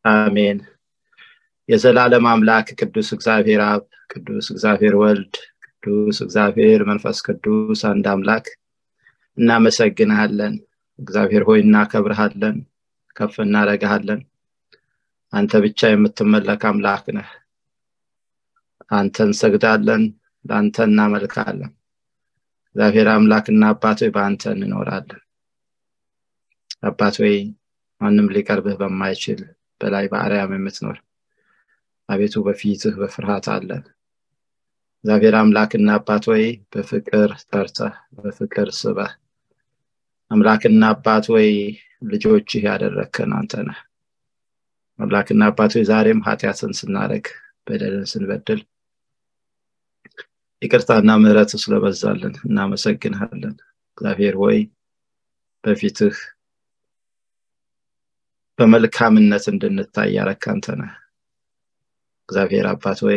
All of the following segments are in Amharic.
አሜን የዘላለም አምላክ ቅዱስ እግዚአብሔር አብ ቅዱስ እግዚአብሔር ወልድ ቅዱስ እግዚአብሔር መንፈስ ቅዱስ አንድ አምላክ እናመሰግንሃለን እግዚአብሔር ሆይ እናከብርሃለን ከፍ እናደረግሃለን አንተ ብቻ የምትመለክ አምላክ ነህ አንተ እንሰግዳለን ለአንተ እናመልካለን እግዚአብሔር አምላክና አባት ሆይ በአንተ እንኖራለን አባት ሆይ ማንም ሊቀርብህ በማይችል በላይ በአርያም የምትኖር አቤቱ በፊትህ በፍርሃት አለን እግዚአብሔር አምላክና አባት ወይ በፍቅር ጠርተህ በፍቅር ስበህ አምላክና አባት ወይ ልጆችህ ያደረግከን አንተ ነህ አምላክና አባት ወይ ዛሬም ኃጢአትን ስናደረግ በደልን ስንበድል ይቅርታና ምህረት ስለበዛልን እናመሰግንሃለን እግዚአብሔር ሆይ በፊትህ በመልካምነት እንድንታይ ያረክ አንተ ነህ እግዚአብሔር አባት ወይ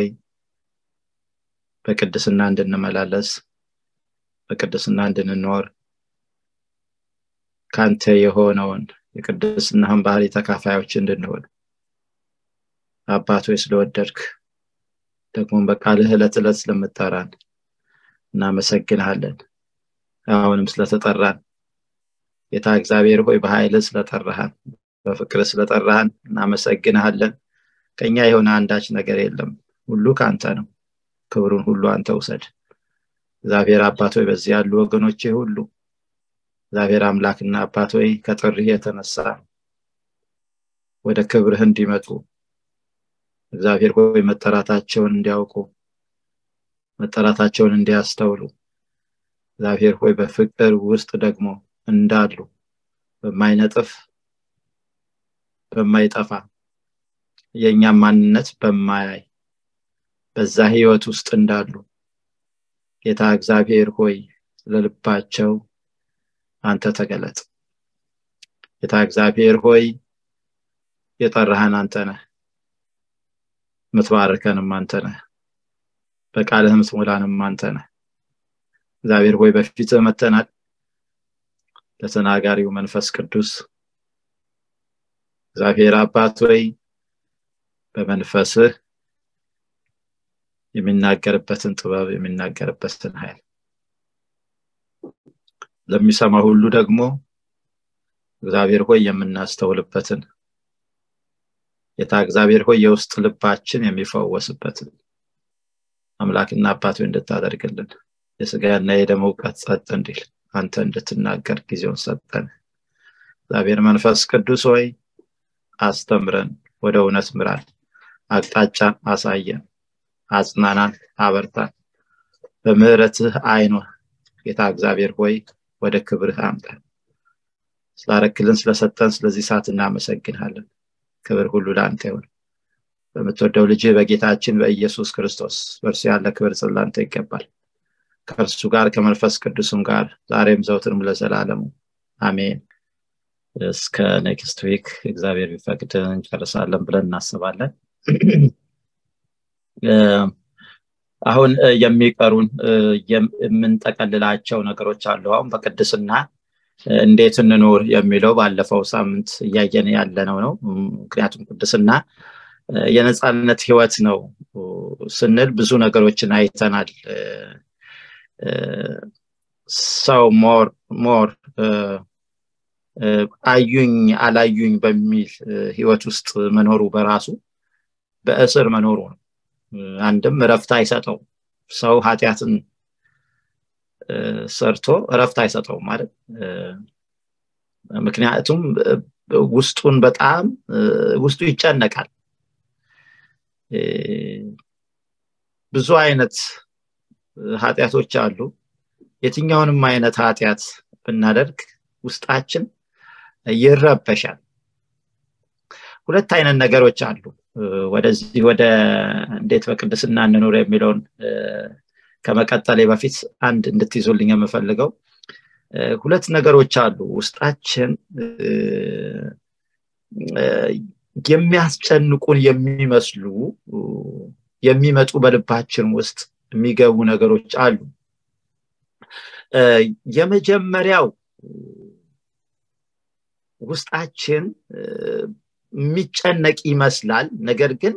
በቅድስና እንድንመላለስ በቅድስና እንድንኖር ካንተ የሆነውን የቅድስናህን ባህሪ ተካፋዮች እንድንሆን አባት ወይ ስለወደድክ ደግሞ በቃልህ ዕለት ዕለት ስለምጠራን እናመሰግንሃለን አሁንም ስለተጠራን ጌታ እግዚአብሔር ሆይ በኃይል ስለጠራሃን በፍቅር ስለጠራሃን እናመሰግንሃለን ከኛ የሆነ አንዳች ነገር የለም ሁሉ ከአንተ ነው ክብሩን ሁሉ አንተ ውሰድ እግዚአብሔር አባት ሆይ በዚህ ያሉ ወገኖቼ ሁሉ እግዚአብሔር አምላክና አባት ሆይ ከጥሪህ የተነሳ ወደ ክብርህ እንዲመጡ እግዚአብሔር ሆይ መጠራታቸውን እንዲያውቁ መጠራታቸውን እንዲያስተውሉ እግዚአብሔር ሆይ በፍቅር ውስጥ ደግሞ እንዳሉ በማይነጥፍ በማይጠፋ የእኛም ማንነት በማያይ በዛ ህይወት ውስጥ እንዳሉ ጌታ እግዚአብሔር ሆይ ለልባቸው አንተ ተገለጥ ጌታ እግዚአብሔር ሆይ የጠራህን አንተ ነህ ምትባርከንም አንተ ነህ በቃልህ ምትሞላንም አንተ ነህ እግዚአብሔር ሆይ በፊትህ መተናል ለተናጋሪው መንፈስ ቅዱስ እግዚአብሔር አባት ሆይ በመንፈስህ የሚናገርበትን ጥበብ የሚናገርበትን ኃይል ለሚሰማ ሁሉ ደግሞ እግዚአብሔር ሆይ የምናስተውልበትን ጌታ እግዚአብሔር ሆይ የውስጥ ልባችን የሚፈወስበትን አምላክና አባት እንድታደርግልን የስጋና የደም እውቀት ጸጥ እንዲል አንተ እንድትናገር ጊዜውን ሰጠን እግዚአብሔር መንፈስ ቅዱስ ሆይ አስተምረን ወደ እውነት ምራን አቅጣጫን አሳየን አጽናናን አበርታን በምህረትህ አይኖ ጌታ እግዚአብሔር ሆይ ወደ ክብርህ አምጠን ስላረክልን ስለሰጠን ስለዚህ ሰዓት እናመሰግንሃለን ክብር ሁሉ ለአንተ ይሁን በምትወደው ልጅ በጌታችን በኢየሱስ ክርስቶስ በእርሱ ያለ ክብር ጽላንተ ይገባል ከእርሱ ጋር ከመንፈስ ቅዱስም ጋር ዛሬም ዘውትርም ለዘላለሙ አሜን እስከ ኔክስት ዊክ እግዚአብሔር ቢፈቅድ እንጨርሳለን ብለን እናስባለን አሁን የሚቀሩን የምንጠቀልላቸው ነገሮች አሉ አሁን በቅድስና እንዴት እንኖር የሚለው ባለፈው ሳምንት እያየን ያለነው ነው ምክንያቱም ቅድስና የነፃነት ህይወት ነው ስንል ብዙ ነገሮችን አይተናል ሰው ሞር ሞር አዩኝ አላዩኝ በሚል ህይወት ውስጥ መኖሩ በራሱ በእስር መኖሩ ነው አንድም እረፍት አይሰጠው ሰው ኃጢአትን ሰርቶ እረፍት አይሰጠው ማለት ምክንያቱም ውስጡን በጣም ውስጡ ይጨነቃል ብዙ አይነት ኃጢአቶች አሉ የትኛውንም አይነት ኃጢአት ብናደርግ ውስጣችን ይረበሻል ሁለት አይነት ነገሮች አሉ ወደዚህ ወደ እንዴት በቅድስና እንኖር የሚለውን ከመቀጠሌ በፊት አንድ እንድትይዙልኝ የምፈልገው ሁለት ነገሮች አሉ ውስጣችን የሚያስጨንቁን የሚመስሉ የሚመጡ በልባችን ውስጥ የሚገቡ ነገሮች አሉ የመጀመሪያው ውስጣችን የሚጨነቅ ይመስላል ነገር ግን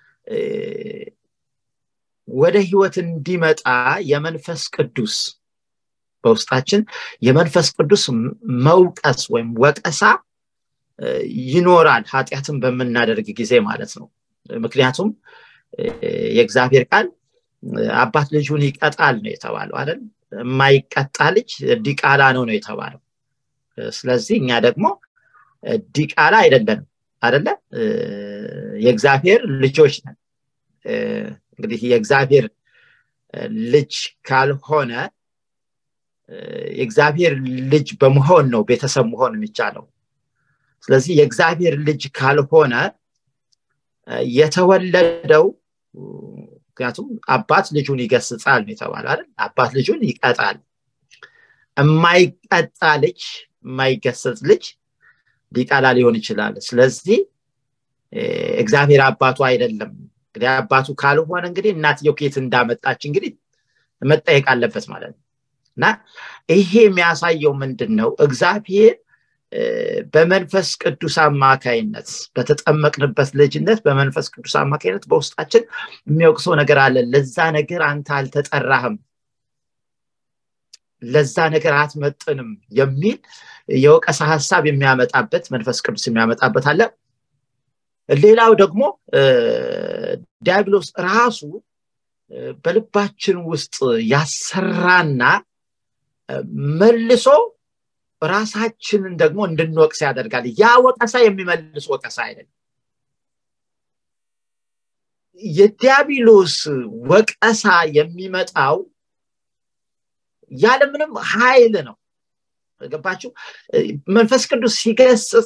ወደ ህይወት እንዲመጣ የመንፈስ ቅዱስ በውስጣችን የመንፈስ ቅዱስ መውቀስ ወይም ወቀሳ ይኖራል ኃጢአትን በምናደርግ ጊዜ ማለት ነው ምክንያቱም የእግዚአብሔር ቃል አባት ልጁን ይቀጣል ነው የተባለው አይደል የማይቀጣ ልጅ ዲቃላ ነው ነው የተባለው ስለዚህ እኛ ደግሞ ዲቃላ አይደለንም አደለ የእግዚአብሔር ልጆች ነን እንግዲህ የእግዚአብሔር ልጅ ካልሆነ የእግዚአብሔር ልጅ በመሆን ነው ቤተሰብ መሆን የሚቻለው ስለዚህ የእግዚአብሔር ልጅ ካልሆነ የተወለደው ምክንያቱም አባት ልጁን ይገስጻል ነው የተባለ አይደል አባት ልጁን ይቀጣል የማይቀጣ ልጅ የማይገሰጽ ልጅ ዲቃላ ሊሆን ይችላል ስለዚህ እግዚአብሔር አባቱ አይደለም እንግዲህ አባቱ ካልሆነ እንግዲህ እናትየው ከየት እንዳመጣች እንግዲህ መጠየቅ አለበት ማለት ነው እና ይሄ የሚያሳየው ምንድን ነው እግዚአብሔር በመንፈስ ቅዱስ አማካይነት በተጠመቅንበት ልጅነት በመንፈስ ቅዱስ አማካይነት በውስጣችን የሚወቅሰው ነገር አለ ለዛ ነገር አንተ አልተጠራህም ለዛ ነገር አትመጥንም የሚል የወቀሳ ሀሳብ የሚያመጣበት መንፈስ ቅዱስ የሚያመጣበት አለ ሌላው ደግሞ ዲያብሎስ ራሱ በልባችን ውስጥ ያሰራና መልሶ ራሳችንን ደግሞ እንድንወቅስ ያደርጋል ያ ወቀሳ የሚመልስ ወቀሳ አይደለም የዲያብሎስ ወቀሳ የሚመጣው ያለምንም ኃይል ነው ገባችሁ መንፈስ ቅዱስ ሲገስጽ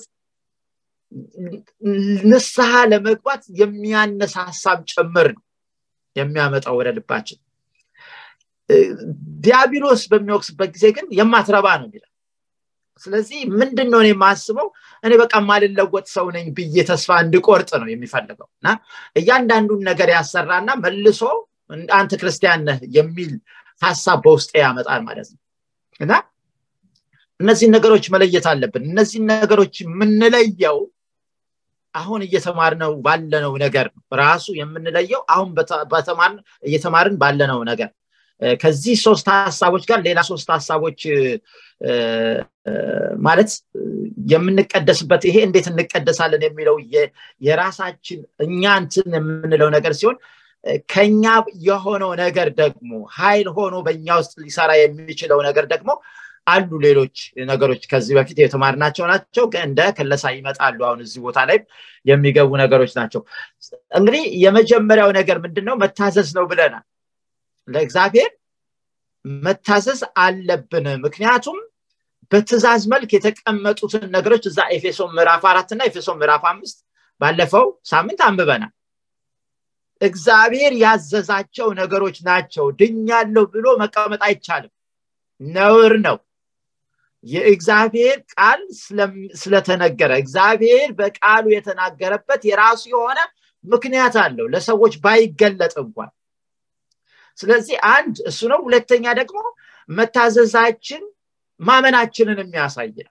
ንስሐ ለመግባት የሚያነሳሳም ጭምር ነው የሚያመጣው ወደ ልባችን ዲያብሎስ በሚወቅስበት ጊዜ ግን የማትረባ ነው የሚለው ስለዚህ ምንድን ነው የማስበው እኔ በቃ ማልለወጥ ሰው ነኝ ብዬ ተስፋ እንድቆርጥ ነው የሚፈልገው እና እያንዳንዱን ነገር ያሰራና መልሶ አንተ ክርስቲያን ነህ የሚል ሀሳብ በውስጤ ያመጣል ማለት ነው እና እነዚህን ነገሮች መለየት አለብን እነዚህን ነገሮች የምንለየው አሁን እየተማርነው ባለነው ነገር ራሱ የምንለየው አሁን እየተማርን ባለነው ነገር ከዚህ ሶስት ሀሳቦች ጋር ሌላ ሶስት ሀሳቦች ማለት የምንቀደስበት ይሄ እንዴት እንቀደሳለን የሚለው የራሳችን እኛ እንትን የምንለው ነገር ሲሆን ከኛ የሆነው ነገር ደግሞ ኃይል ሆኖ በእኛ ውስጥ ሊሰራ የሚችለው ነገር ደግሞ አሉ ሌሎች ነገሮች ከዚህ በፊት የተማርናቸው ናቸው እንደ ክለሳ ይመጣሉ አሁን እዚህ ቦታ ላይ የሚገቡ ነገሮች ናቸው እንግዲህ የመጀመሪያው ነገር ምንድነው መታዘዝ ነው ብለናል ለእግዚአብሔር መታዘዝ አለብን ምክንያቱም በትእዛዝ መልክ የተቀመጡትን ነገሮች እዛ ኤፌሶን ምዕራፍ አራት እና ኤፌሶን ምዕራፍ አምስት ባለፈው ሳምንት አንብበናል እግዚአብሔር ያዘዛቸው ነገሮች ናቸው ድኛለሁ ብሎ መቀመጥ አይቻልም ነውር ነው የእግዚአብሔር ቃል ስለተነገረ እግዚአብሔር በቃሉ የተናገረበት የራሱ የሆነ ምክንያት አለው ለሰዎች ባይገለጥ እንኳን ስለዚህ አንድ እሱ ነው ሁለተኛ ደግሞ መታዘዛችን ማመናችንን የሚያሳይ ነው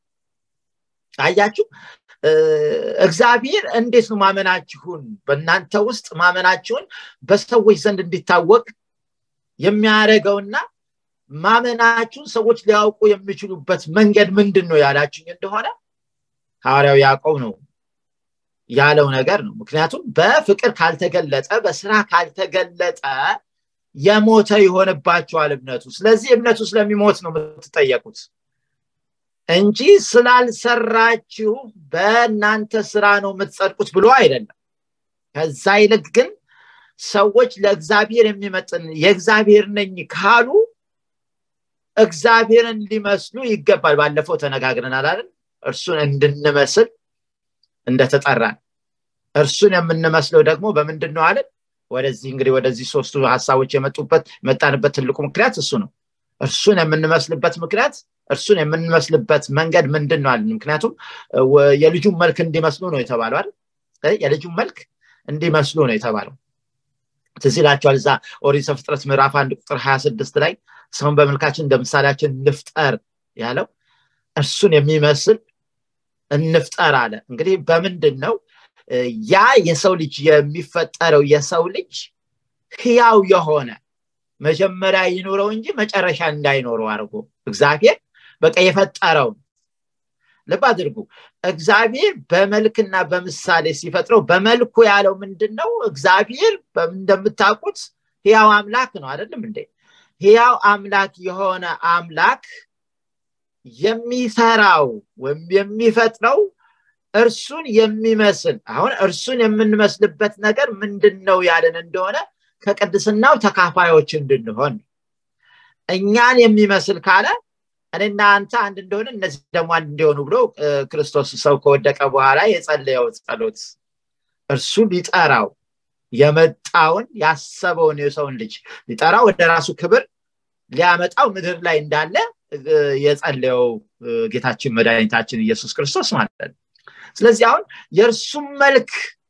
አያችሁ እግዚአብሔር እንዴት ነው ማመናችሁን በእናንተ ውስጥ ማመናችሁን በሰዎች ዘንድ እንዲታወቅ የሚያደረገውና ማመናችሁን ሰዎች ሊያውቁ የሚችሉበት መንገድ ምንድን ነው ያላችሁኝ እንደሆነ ሐዋርያው ያዕቆብ ነው ያለው ነገር ነው ምክንያቱም በፍቅር ካልተገለጠ በስራ ካልተገለጠ የሞተ ይሆንባቸዋል እምነቱ ስለዚህ እምነቱ ስለሚሞት ነው የምትጠየቁት እንጂ ስላልሰራችሁ በእናንተ ስራ ነው የምትጸድቁት ብሎ አይደለም ከዛ ይልቅ ግን ሰዎች ለእግዚአብሔር የሚመጥን የእግዚአብሔር ነኝ ካሉ እግዚአብሔርን ሊመስሉ ይገባል ባለፈው ተነጋግረናል አይደል እርሱን እንድንመስል እንደተጠራን እርሱን የምንመስለው ደግሞ በምንድን ነው አለን ወደዚህ እንግዲህ ወደዚህ ሶስቱ ሀሳቦች የመጡበት የመጣንበት ትልቁ ምክንያት እሱ ነው እርሱን የምንመስልበት ምክንያት እርሱን የምንመስልበት መንገድ ምንድን ነው አለን ምክንያቱም የልጁን መልክ እንዲመስሉ ነው የተባለው አይደል የልጁን መልክ እንዲመስሉ ነው የተባለው ትዝ ይላቸዋል እዛ ኦሪት ዘፍጥረት ምዕራፍ አንድ ቁጥር ሀያ ስድስት ላይ ሰውን በመልካችን እንደ ምሳሌያችን ንፍጠር ያለው እርሱን የሚመስል እንፍጠር አለ እንግዲህ በምንድን ነው ያ የሰው ልጅ የሚፈጠረው የሰው ልጅ ህያው የሆነ መጀመሪያ ይኑረው እንጂ መጨረሻ እንዳይኖረው አድርጎ እግዚአብሔር በቃ የፈጠረው ልብ አድርጉ እግዚአብሔር በመልክና በምሳሌ ሲፈጥረው በመልኩ ያለው ምንድን ነው እግዚአብሔር እንደምታውቁት ህያው አምላክ ነው አይደለም እንዴ ህያው አምላክ የሆነ አምላክ የሚሰራው ወይም የሚፈጥረው እርሱን የሚመስል አሁን እርሱን የምንመስልበት ነገር ምንድን ነው ያለን እንደሆነ ከቅድስናው ተካፋዮች እንድንሆን እኛን የሚመስል ካለ እኔና አንተ አንድ እንደሆነ እነዚህ ደግሞ አንድ እንዲሆኑ ብሎ ክርስቶስ ሰው ከወደቀ በኋላ የጸለየው ጸሎት እርሱ ሊጠራው የመጣውን ያሰበውን የሰውን ልጅ ሊጠራው ወደ ራሱ ክብር ሊያመጣው ምድር ላይ እንዳለ የጸለየው ጌታችን መድኃኒታችን ኢየሱስ ክርስቶስ ማለት ነው ስለዚህ አሁን የእርሱም መልክ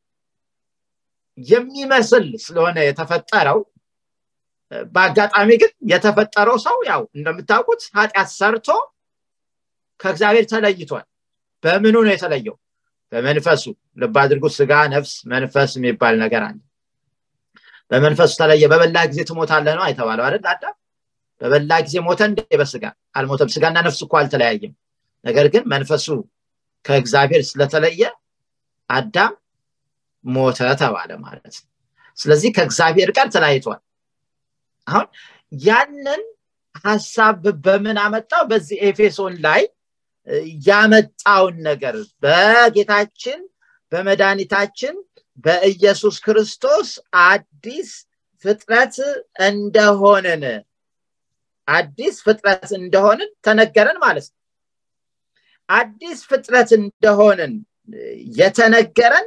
የሚመስል ስለሆነ የተፈጠረው በአጋጣሚ ግን የተፈጠረው ሰው ያው እንደምታውቁት ኃጢአት ሰርቶ ከእግዚአብሔር ተለይቷል በምኑ ነው የተለየው በመንፈሱ ልብ አድርጉት ስጋ ነፍስ መንፈስ የሚባል ነገር አለ በመንፈሱ ተለየ በበላ ጊዜ ትሞታለ ነው አይተባለው አይደል አዳም በበላ ጊዜ ሞተ እንደ በስጋ አልሞተም ስጋና ነፍስ እኮ አልተለያየም ነገር ግን መንፈሱ ከእግዚአብሔር ስለተለየ አዳም ሞተ ተባለ ማለት ነው ስለዚህ ከእግዚአብሔር ጋር ተለያይቷል አሁን ያንን ሀሳብ በምን አመጣው በዚህ ኤፌሶን ላይ ያመጣውን ነገር በጌታችን በመድኃኒታችን በኢየሱስ ክርስቶስ አዲስ ፍጥረት እንደሆንን አዲስ ፍጥረት እንደሆንን ተነገረን ማለት ነው አዲስ ፍጥረት እንደሆንን የተነገረን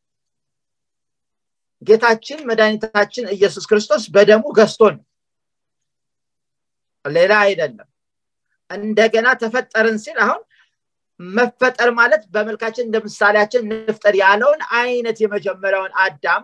ጌታችን መድኃኒታችን ኢየሱስ ክርስቶስ በደሙ ገዝቶን ሌላ አይደለም እንደገና ተፈጠርን ሲል አሁን መፈጠር ማለት በመልካችን እንደ ምሳሌያችን ንፍጠር ያለውን አይነት የመጀመሪያውን አዳም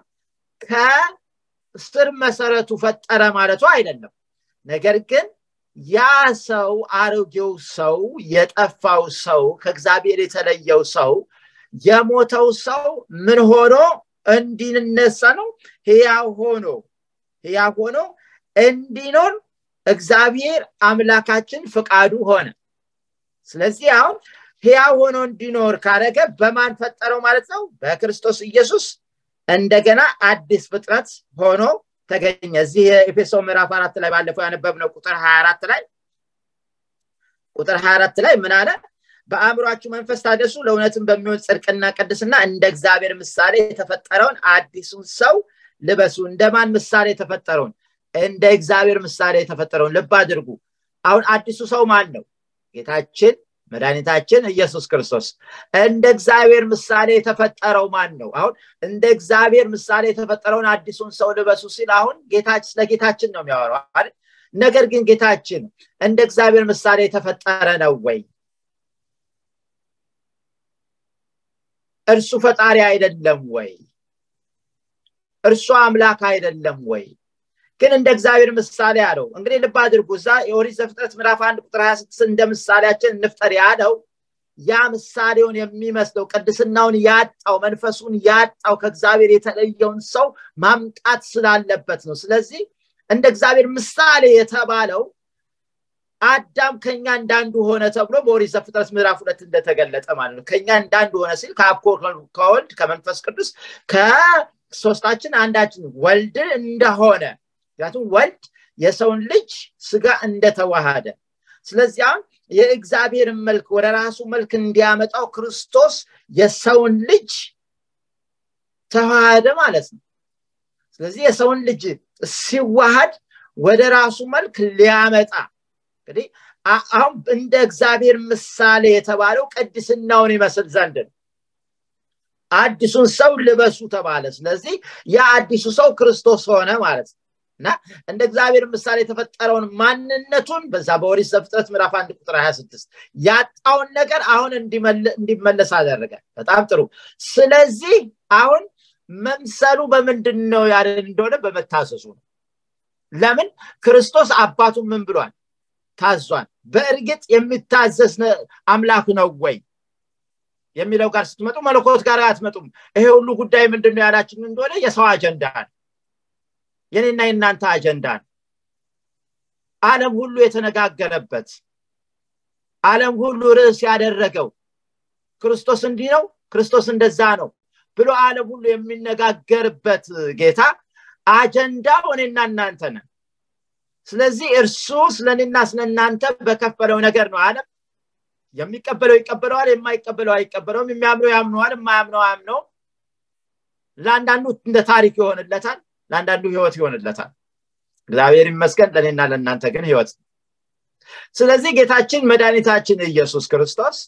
ከስር መሰረቱ ፈጠረ ማለቱ አይደለም ነገር ግን ያ ሰው አሮጌው ሰው የጠፋው ሰው ከእግዚአብሔር የተለየው ሰው የሞተው ሰው ምን ሆኖ እንዲነሳ ነው ህያው ሆኖ ህያው ሆኖ እንዲኖር እግዚአብሔር አምላካችን ፍቃዱ ሆነ ስለዚህ አሁን ህያው ሆኖ እንዲኖር ካረገ በማን ፈጠረው ማለት ነው በክርስቶስ ኢየሱስ እንደገና አዲስ ፍጥረት ሆኖ ተገኘ እዚህ የኤፌሶ ምዕራፍ አራት ላይ ባለፈው ያነበብነው ቁጥር 24 ላይ ቁጥር 24 ላይ ምን አለ በአእምሯችሁ መንፈስ ታደሱ ለእውነትም በሚሆን ጽድቅና ቅድስና እንደ እግዚአብሔር ምሳሌ የተፈጠረውን አዲሱን ሰው ልበሱ እንደማን ምሳሌ የተፈጠረውን እንደ እግዚአብሔር ምሳሌ የተፈጠረውን ልብ አድርጉ አሁን አዲሱ ሰው ማን ነው ጌታችን መድኃኒታችን ኢየሱስ ክርስቶስ እንደ እግዚአብሔር ምሳሌ የተፈጠረው ማን ነው አሁን እንደ እግዚአብሔር ምሳሌ የተፈጠረውን አዲሱን ሰው ልበሱ ሲል አሁን ጌታችን ስለ ጌታችን ነው የሚያወራው አይደል ነገር ግን ጌታችን እንደ እግዚአብሔር ምሳሌ የተፈጠረ ነው ወይ እርሱ ፈጣሪ አይደለም ወይ እርሱ አምላክ አይደለም ወይ ግን እንደ እግዚአብሔር ምሳሌ አለው እንግዲህ ልብ አድርጉ እዛ የኦሪት ዘፍጥረት ምዕራፍ አንድ ቁጥር 26 እንደ ምሳሌያችን እንፍጠር ያለው ያ ምሳሌውን የሚመስለው ቅድስናውን ያጣው መንፈሱን ያጣው ከእግዚአብሔር የተለየውን ሰው ማምጣት ስላለበት ነው ስለዚህ እንደ እግዚአብሔር ምሳሌ የተባለው አዳም ከኛ እንዳንዱ ሆነ ተብሎ በኦሪት ዘፍጥረት ምዕራፍ ሁለት እንደተገለጠ ማለት ነው ከኛ እንዳንዱ ሆነ ሲል ከአብ ከወልድ ከመንፈስ ቅዱስ ከሶስታችን አንዳችን ወልድ እንደሆነ ምክንያቱም ወልድ የሰውን ልጅ ስጋ እንደተዋሃደ ስለዚህ አሁን የእግዚአብሔርን መልክ ወደ ራሱ መልክ እንዲያመጣው ክርስቶስ የሰውን ልጅ ተዋሃደ ማለት ነው ስለዚህ የሰውን ልጅ ሲዋሃድ ወደ ራሱ መልክ ሊያመጣ እንግዲህ አሁን እንደ እግዚአብሔር ምሳሌ የተባለው ቅድስናውን ይመስል ዘንድ ነው አዲሱን ሰው ልበሱ ተባለ ስለዚህ ያ አዲሱ ሰው ክርስቶስ ሆነ ማለት ነው እና እንደ እግዚአብሔር ምሳሌ የተፈጠረውን ማንነቱን በዛ በኦሪት ዘፍጥረት ምዕራፍ አንድ ቁጥር 26 ያጣውን ነገር አሁን እንዲመለስ አደረገ በጣም ጥሩ ስለዚህ አሁን መምሰሉ በምንድን ነው ያለን እንደሆነ በመታሰሱ ነው ለምን ክርስቶስ አባቱ ምን ብሏል ታዟል በእርግጥ የሚታዘዝ አምላክ ነው ወይ የሚለው ጋር ስትመጡ መለኮት ጋር አትመጡም ይሄ ሁሉ ጉዳይ ምንድን ነው ያላችን እንደሆነ የሰው አጀንዳ ነው የኔና የእናንተ አጀንዳ ነው አለም ሁሉ የተነጋገረበት አለም ሁሉ ርዕስ ያደረገው ክርስቶስ እንዲህ ነው ክርስቶስ እንደዛ ነው ብሎ አለም ሁሉ የሚነጋገርበት ጌታ አጀንዳው እኔና እናንተ ነን ስለዚህ እርሱ ስለኔና ስለእናንተ በከፈለው ነገር ነው አለም የሚቀበለው ይቀበለዋል የማይቀበለው አይቀበለውም የሚያምነው ያምነዋል የማያምነው አያምነው ለአንዳንዱ እንደ ታሪክ ይሆንለታል ለአንዳንዱ ህይወት ይሆንለታል እግዚአብሔር ይመስገን ለእኔና ለእናንተ ግን ህይወት ስለዚህ ጌታችን መድኃኒታችን ኢየሱስ ክርስቶስ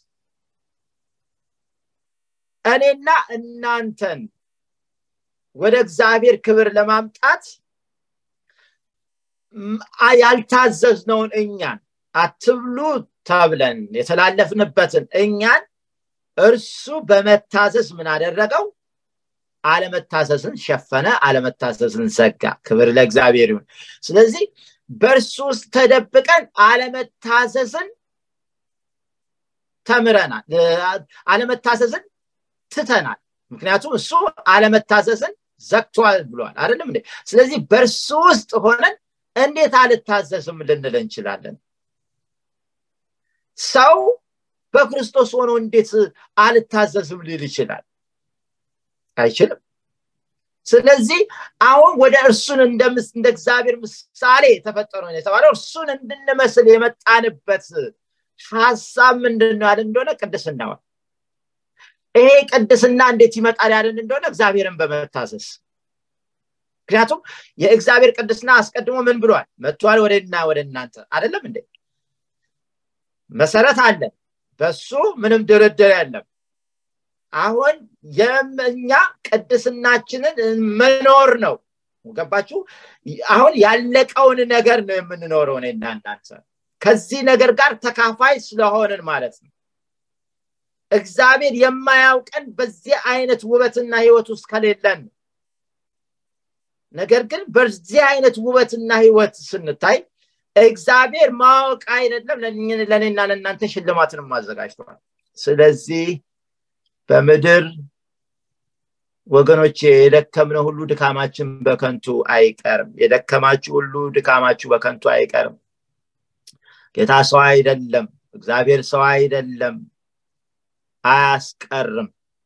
እኔና እናንተን ወደ እግዚአብሔር ክብር ለማምጣት ያልታዘዝነውን እኛን አትብሉ ተብለን የተላለፍንበትን እኛን እርሱ በመታዘዝ ምን አደረገው አለመታዘዝን ሸፈነ አለመታዘዝን ዘጋ ክብር ለእግዚአብሔር ይሁን ስለዚህ በእርሱ ውስጥ ተደብቀን አለመታዘዝን ተምረናል አለመታዘዝን ትተናል ምክንያቱም እሱ አለመታዘዝን ዘግቷል ብሏል አይደለም እንዴ ስለዚህ በእርሱ ውስጥ ሆነን እንዴት አልታዘዝም ልንል እንችላለን ሰው በክርስቶስ ሆኖ እንዴት አልታዘዝም ሊል ይችላል አይችልም ስለዚህ አሁን ወደ እርሱን እንደ እግዚአብሔር ምሳሌ የተፈጠረ የተባለው እርሱን እንድንመስል የመጣንበት ሀሳብ ምንድን ነው ያለን እንደሆነ ቅድስናዋል ይሄ ቅድስና እንዴት ይመጣል ያለን እንደሆነ እግዚአብሔርን በመታዘዝ ምክንያቱም የእግዚአብሔር ቅድስና አስቀድሞ ምን ብሏል መጥቷል ወደና ወደ እናንተ አይደለም እንዴ መሰረት አለ በሱ ምንም ድርድር የለም አሁን የእኛ ቅድስናችንን መኖር ነው ገባችሁ አሁን ያለቀውን ነገር ነው የምንኖረው እኔና እናንተ ከዚህ ነገር ጋር ተካፋይ ስለሆንን ማለት ነው እግዚአብሔር የማያውቀን በዚህ አይነት ውበትና ህይወት ውስጥ ከሌለን ነገር ግን በዚህ አይነት ውበትና ህይወት ስንታይ እግዚአብሔር ማወቅ አይደለም ለእኔና ለእናንተ ሽልማትንም አዘጋጅተዋል ስለዚህ በምድር ወገኖች የደከምነው ሁሉ ድካማችን በከንቱ አይቀርም የደከማችሁ ሁሉ ድካማችሁ በከንቱ አይቀርም ጌታ ሰው አይደለም እግዚአብሔር ሰው አይደለም አያስቀርም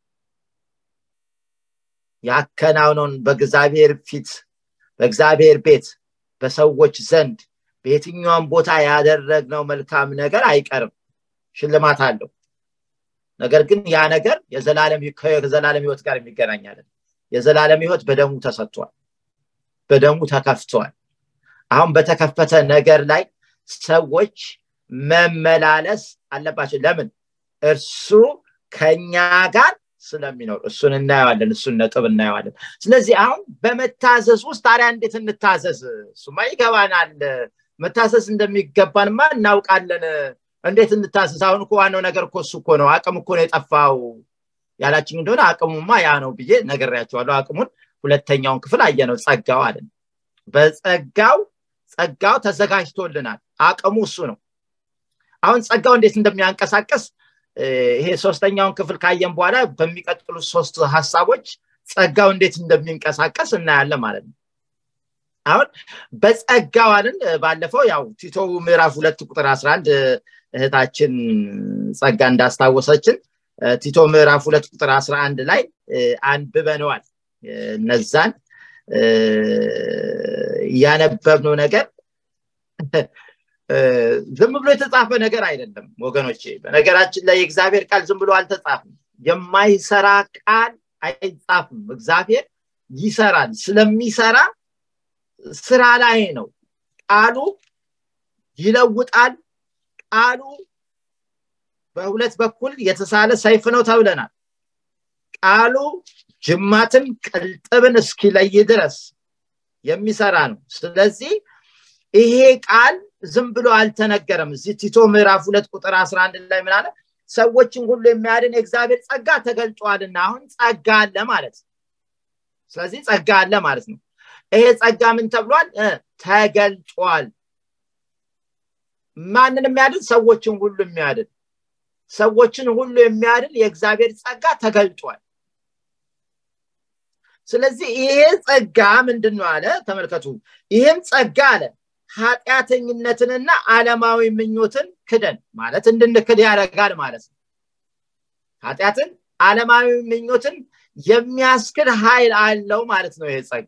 ያከናውነውን በእግዚአብሔር ፊት በእግዚአብሔር ቤት በሰዎች ዘንድ በየትኛውም ቦታ ያደረግነው መልካም ነገር አይቀርም ሽልማት አለው ነገር ግን ያ ነገር ከዘላለም ህይወት ጋር የሚገናኛለን የዘላለም ህይወት በደሙ ተሰጥቷል በደሙ ተከፍቷል አሁን በተከፈተ ነገር ላይ ሰዎች መመላለስ አለባቸው ለምን እርሱ ከኛ ጋር ስለሚኖር እሱን እናየዋለን እሱን ነጥብ እናየዋለን ስለዚህ አሁን በመታዘዝ ውስጥ ታዲያ እንዴት እንታዘዝ እሱማ ይገባናል መታዘዝ እንደሚገባንማ እናውቃለን እንዴት እንታዘዝ አሁን እኮ ዋናው ነገር እኮ እሱ እኮ ነው አቅም እኮ ነው የጠፋው ያላችኝ እንደሆነ አቅሙማ ያ ነው ብዬ ነገሬያቸዋለሁ አቅሙን ሁለተኛውን ክፍል አየነው ጸጋው አለን በጸጋው ጸጋው ተዘጋጅቶልናል አቅሙ እሱ ነው አሁን ጸጋው እንዴት እንደሚያንቀሳቀስ ይሄ ሶስተኛውን ክፍል ካየን በኋላ በሚቀጥሉት ሶስት ሀሳቦች ጸጋው እንዴት እንደሚንቀሳቀስ እናያለን ማለት ነው አሁን በጸጋዋልን ባለፈው ያው ቲቶ ምዕራፍ ሁለት ቁጥር 11 እህታችን ጸጋ እንዳስታወሰችን ቲቶ ምዕራፍ ሁለት ቁጥር 11 ላይ አንብበነዋል እነዛን ያነበብነው ነገር ዝም ብሎ የተጻፈ ነገር አይደለም ወገኖቼ በነገራችን ላይ የእግዚአብሔር ቃል ዝም ብሎ አልተጻፍም የማይሰራ ቃል አይጻፍም እግዚአብሔር ይሰራል ስለሚሰራ ስራ ላይ ነው ቃሉ ይለውጣል ቃሉ በሁለት በኩል የተሳለ ሰይፍ ነው ተብለናል ቃሉ ጅማትን ቅልጥብን እስኪለይ ድረስ የሚሰራ ነው ስለዚህ ይሄ ቃል ዝም ብሎ አልተነገረም እዚህ ቲቶ ምዕራፍ ሁለት ቁጥር 11 ላይ ምን አለ ሰዎችን ሁሉ የሚያድን የእግዚአብሔር ጸጋ ተገልጧልና አሁን ጸጋ አለ ማለት ስለዚህ ጸጋ አለ ማለት ነው ይሄ ጸጋ ምን ተብሏል ተገልጧል ማንን የሚያድን ሰዎችን ሁሉ የሚያድን ሰዎችን ሁሉ የሚያድን የእግዚአብሔር ጸጋ ተገልጧል ስለዚህ ይሄ ጸጋ ምንድን ነው አለ ተመልከቱ ይህም ጸጋ አለ ኃጢአተኝነትንና አለማዊ ምኞትን ክደን ማለት እንድንክድ ያደርጋል ማለት ነው ኃጢአትን አለማዊ ምኞትን የሚያስክድ ኃይል አለው ማለት ነው ይሄ ጸጋ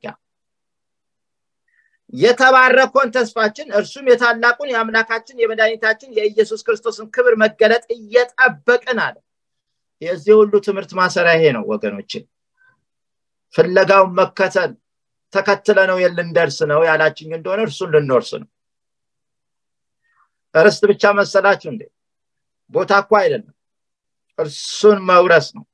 የተባረኮን ተስፋችን እርሱም የታላቁን የአምላካችን የመድኃኒታችን የኢየሱስ ክርስቶስን ክብር መገለጥ እየጠበቅን አለ የዚህ ሁሉ ትምህርት ማሰሪያ ይሄ ነው ወገኖችን ፍለጋውን መከተል ተከትለ ነው ልንደርስ ነው ያላችኝ እንደሆነ እርሱን ልንወርስ ነው ርስት ብቻ መሰላችሁ እንዴ ቦታ እኮ አይደለም እርሱን መውረስ ነው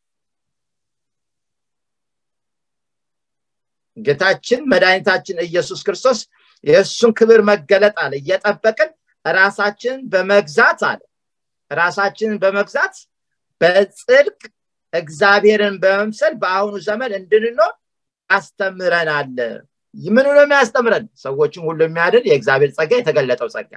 ጌታችን መድኃኒታችን ኢየሱስ ክርስቶስ የእሱን ክብር መገለጥ አለ እየጠበቅን ራሳችንን በመግዛት አለ ራሳችንን በመግዛት በጽድቅ እግዚአብሔርን በመምሰል በአሁኑ ዘመን እንድንኖር ያስተምረናል ምኑ ነው የሚያስተምረን ሰዎችን ሁሉ የሚያድን የእግዚአብሔር ጸጋ የተገለጠው ጸጋ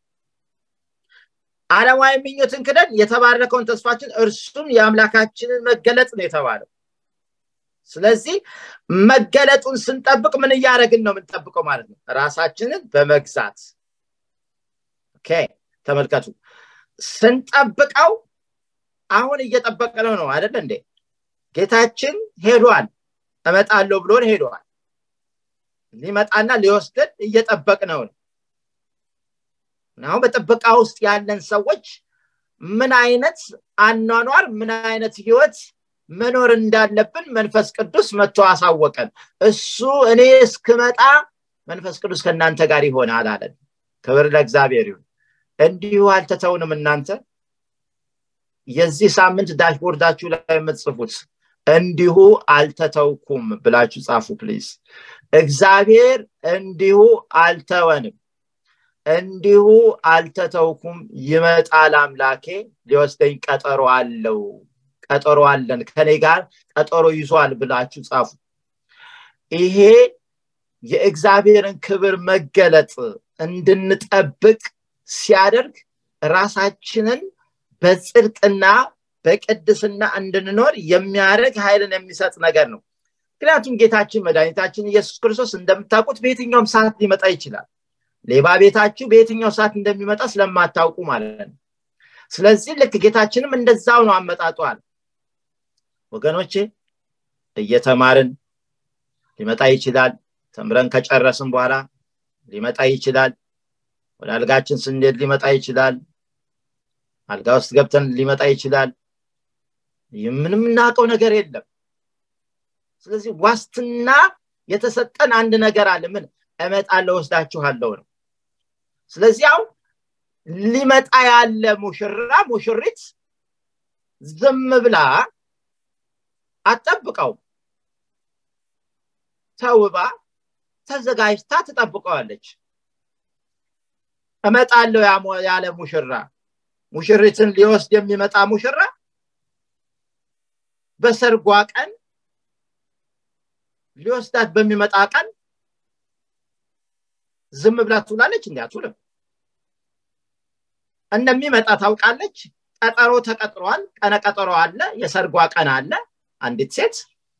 አለማዊ ምኞትን ክደን የተባረከውን ተስፋችን እርሱም የአምላካችንን መገለጥ ነው የተባለው ስለዚህ መገለጡን ስንጠብቅ ምን እያደረግን ነው የምንጠብቀው ማለት ነው ራሳችንን በመግዛት ተመልከቱ ስንጠብቀው አሁን እየጠበቅነው ነው አይደለ እንዴ ጌታችን ሄዷል እመጣለሁ ብሎን ሄዷል ሊመጣና ሊወስደን እየጠበቅነው ነው አሁን በጥበቃ ውስጥ ያለን ሰዎች ምን አይነት አኗኗር ምን አይነት ህይወት መኖር እንዳለብን መንፈስ ቅዱስ መጥቶ አሳወቀን እሱ እኔ እስክመጣ መንፈስ ቅዱስ ከእናንተ ጋር ይሆናል አለን ክብር ለእግዚአብሔር ይሁን እንዲሁ አልተተውንም እናንተ የዚህ ሳምንት ዳሽቦርዳችሁ ላይ የምትጽፉት እንዲሁ አልተተውኩም ብላችሁ ጻፉ ፕሊዝ እግዚአብሔር እንዲሁ አልተወንም እንዲሁ አልተተውኩም ይመጣል አምላኬ ሊወስደኝ ቀጠሮ አለው ቀጠሮ አለን ከኔ ጋር ቀጠሮ ይዟል ብላችሁ ጻፉ ይሄ የእግዚአብሔርን ክብር መገለጥ እንድንጠብቅ ሲያደርግ ራሳችንን በጽድቅና በቅድስና እንድንኖር የሚያደርግ ኃይልን የሚሰጥ ነገር ነው ምክንያቱም ጌታችን መድኃኒታችን ኢየሱስ ክርስቶስ እንደምታውቁት በየትኛውም ሰዓት ሊመጣ ይችላል ሌባ ቤታችሁ በየትኛው ሰዓት እንደሚመጣ ስለማታውቁ ማለት ነው ስለዚህ ልክ ጌታችንም እንደዛው ነው አመጣጧል ወገኖቼ እየተማርን ሊመጣ ይችላል ተምረን ከጨረስን በኋላ ሊመጣ ይችላል ወደ አልጋችን ስንሄድ ሊመጣ ይችላል አልጋ ውስጥ ገብተን ሊመጣ ይችላል ምንም እናውቀው ነገር የለም ስለዚህ ዋስትና የተሰጠን አንድ ነገር አለ ምን እመጣለሁ ወስዳችኋለሁ ነው ስለዚህ አሁን ሊመጣ ያለ ሙሽራ ሙሽሪት ዝም ብላ አትጠብቀውም ተውባ ተዘጋጅታ ትጠብቀዋለች እመጣለሁ ያለ ሙሽራ ሙሽሪትን ሊወስድ የሚመጣ ሙሽራ በሰርጓ ቀን ሊወስዳት በሚመጣ ቀን ዝም ብላ ትውላለች እንዲ አትውልም እንደሚመጣ ታውቃለች ቀጠሮ ተቀጥሯል ቀነ ቀጠሮ አለ የሰርጓ ቀን አለ አንዲት ሴት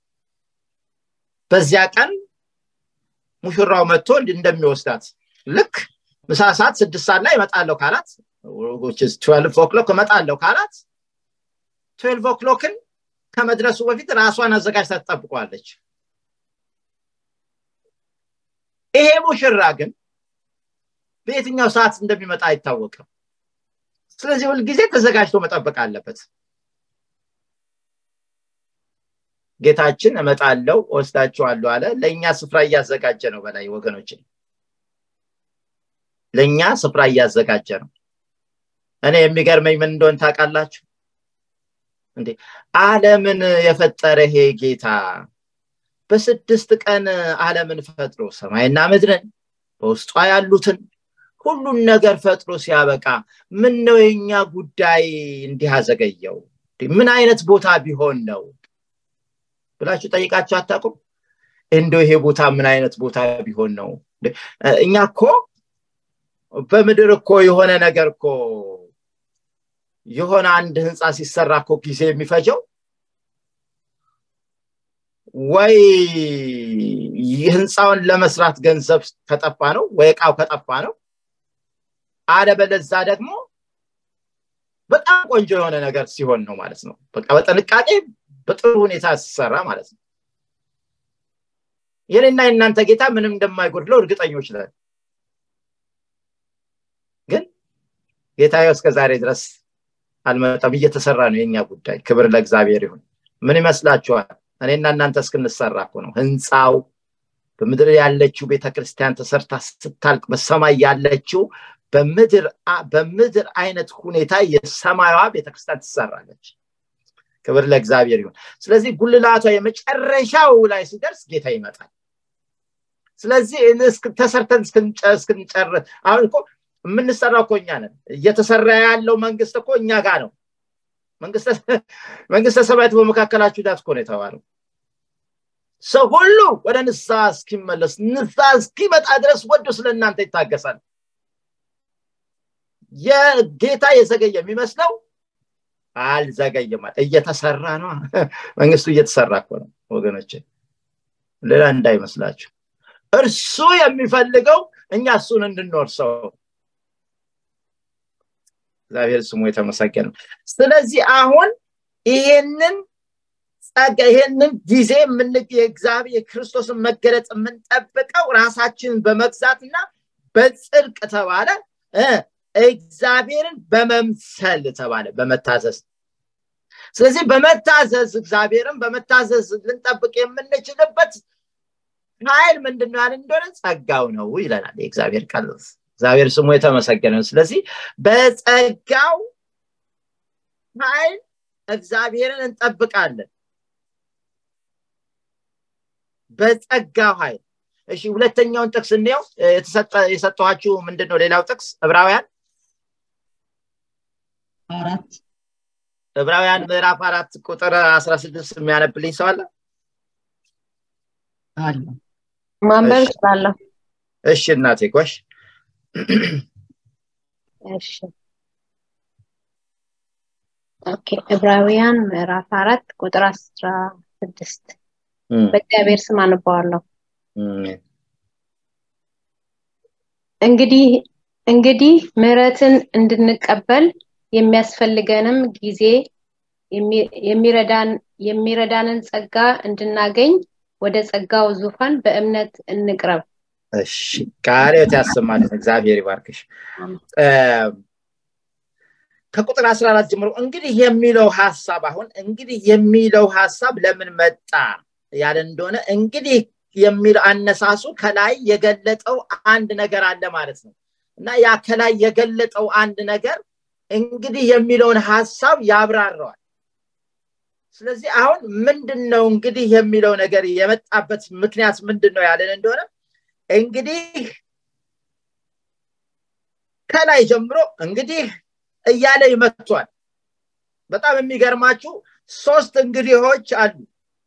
በዚያ ቀን ሙሽራው መጥቶ እንደሚወስዳት ልክ ምሳ ሰዓት ስድስት ሰዓት ላይ እመጣለሁ ካላት ትዌልቭ ኦክሎክ እመጣለሁ ካላት ትዌልቭ ኦክሎክን ከመድረሱ በፊት ራሷን አዘጋጅታ ትጠብቋለች ይሄ ሙሽራ ግን በየትኛው ሰዓት እንደሚመጣ አይታወቅም ስለዚህ ሁልጊዜ ተዘጋጅቶ መጠበቅ አለበት ጌታችን እመጣለው ወስዳችኋለሁ አለ ለእኛ ስፍራ እያዘጋጀ ነው በላይ ወገኖችን ለእኛ ስፍራ እያዘጋጀ ነው እኔ የሚገርመኝ ምን እንደሆን ታውቃላችሁ እንዴ አለምን የፈጠረ ይሄ ጌታ በስድስት ቀን አለምን ፈጥሮ ሰማይና ምድርን በውስጧ ያሉትን ሁሉን ነገር ፈጥሮ ሲያበቃ ምን ነው የኛ ጉዳይ እንዲህ አዘገየው ምን አይነት ቦታ ቢሆን ነው ብላችሁ ጠይቃችሁ አታቁም እንደው ይሄ ቦታ ምን አይነት ቦታ ቢሆን ነው እኛ እኮ በምድር እኮ የሆነ ነገር እኮ የሆነ አንድ ህንፃ ሲሰራ እኮ ጊዜ የሚፈጀው ወይ ህንፃውን ለመስራት ገንዘብ ከጠፋ ነው ወይ እቃው ከጠፋ ነው አለበለዛ ደግሞ በጣም ቆንጆ የሆነ ነገር ሲሆን ነው ማለት ነው በቃ በጥንቃቄ በጥሩ ሁኔታ ሲሰራ ማለት ነው የኔና የእናንተ ጌታ ምንም እንደማይጎድለው እርግጠኞች ነን ግን ጌታ እስከ ዛሬ ድረስ አልመጣም እየተሰራ ነው የኛ ጉዳይ ክብር ለእግዚአብሔር ይሁን ምን ይመስላችኋል እኔና እናንተ እስክንሰራ እኮ ነው ህንፃው በምድር ያለችው ቤተክርስቲያን ተሰርታ ስታልቅ በሰማይ ያለችው በምድር አይነት ሁኔታ የሰማያዋ ቤተክርስቲያን ትሰራለች ክብር ለእግዚአብሔር ይሁን ስለዚህ ጉልላቷ የመጨረሻው ላይ ሲደርስ ጌታ ይመጣል ስለዚህ ተሰርተን እስክንጨርስ አሁን እኮ የምንሰራው እኮ እኛ ነን እየተሰራ ያለው መንግስት እኮ እኛ ጋር ነው መንግስተ ሰማያት በመካከላችሁ ዳት እኮ ነው የተባለው ሰው ሁሉ ወደ ንሳ እስኪመለስ ንሳ እስኪመጣ ድረስ ወዶ ስለ እናንተ ይታገሳል የጌታ የዘገየ የሚመስለው አልዘገየም እየተሰራ ነው መንግስቱ እየተሰራ እኮ ነው ወገኖች ሌላ እንዳይመስላችሁ እርሱ የሚፈልገው እኛ እሱን እንድንወርሰው እግዚአብሔር ስሙ የተመሰገነ ስለዚህ አሁን ይሄንን ጸጋ ይሄንን ጊዜ የእግዚአብሔር የክርስቶስን መገለጥ የምንጠብቀው ራሳችንን በመግዛትና በጽድቅ ተባለ እግዚአብሔርን በመምሰል ተባለ በመታዘዝ ስለዚህ በመታዘዝ እግዚአብሔርን በመታዘዝ ልንጠብቅ የምንችልበት ኃይል ምንድነው ያለ እንደሆነ ጸጋው ነው ይለናል የእግዚአብሔር ቃል እግዚአብሔር ስሙ የተመሰገነ ስለዚህ በጸጋው ኃይል እግዚአብሔርን እንጠብቃለን በጸጋው ኃይል እሺ ሁለተኛውን ጥቅስ እንየው የሰጠኋችሁ ምንድን ነው ሌላው ጥቅስ ዕብራውያን አራት ዕብራውያን ምዕራፍ አራት ቁጥር አስራ ስድስት የሚያነብልኝ ሰው አለ አለ ማንበብ እችላለሁ እሺ እናቴ ጎሽ እሺ ኦኬ ዕብራውያን ምዕራፍ አራት ቁጥር አስራ ስድስት በእግዚአብሔር ስም አነባዋለሁ እንግዲህ እንግዲህ ምህረትን እንድንቀበል የሚያስፈልገንም ጊዜ የሚረዳን የሚረዳንን ጸጋ እንድናገኝ ወደ ጸጋው ዙፋን በእምነት እንቅረብ እሺ ቃሪዎት ያሰማልን እግዚአብሔር ይባርክሽ ከቁጥር 14 ጀምሮ እንግዲህ የሚለው ሀሳብ አሁን እንግዲህ የሚለው ሀሳብ ለምን መጣ ያለ እንደሆነ እንግዲህ የሚል አነሳሱ ከላይ የገለጠው አንድ ነገር አለ ማለት ነው እና ያ ከላይ የገለጠው አንድ ነገር እንግዲህ የሚለውን ሀሳብ ያብራረዋል ስለዚህ አሁን ምንድን ነው እንግዲህ የሚለው ነገር የመጣበት ምክንያት ምንድን ነው ያለን እንደሆነ እንግዲህ ከላይ ጀምሮ እንግዲህ እያለ ይመቷል በጣም የሚገርማችሁ ሶስት እንግዲሆች አሉ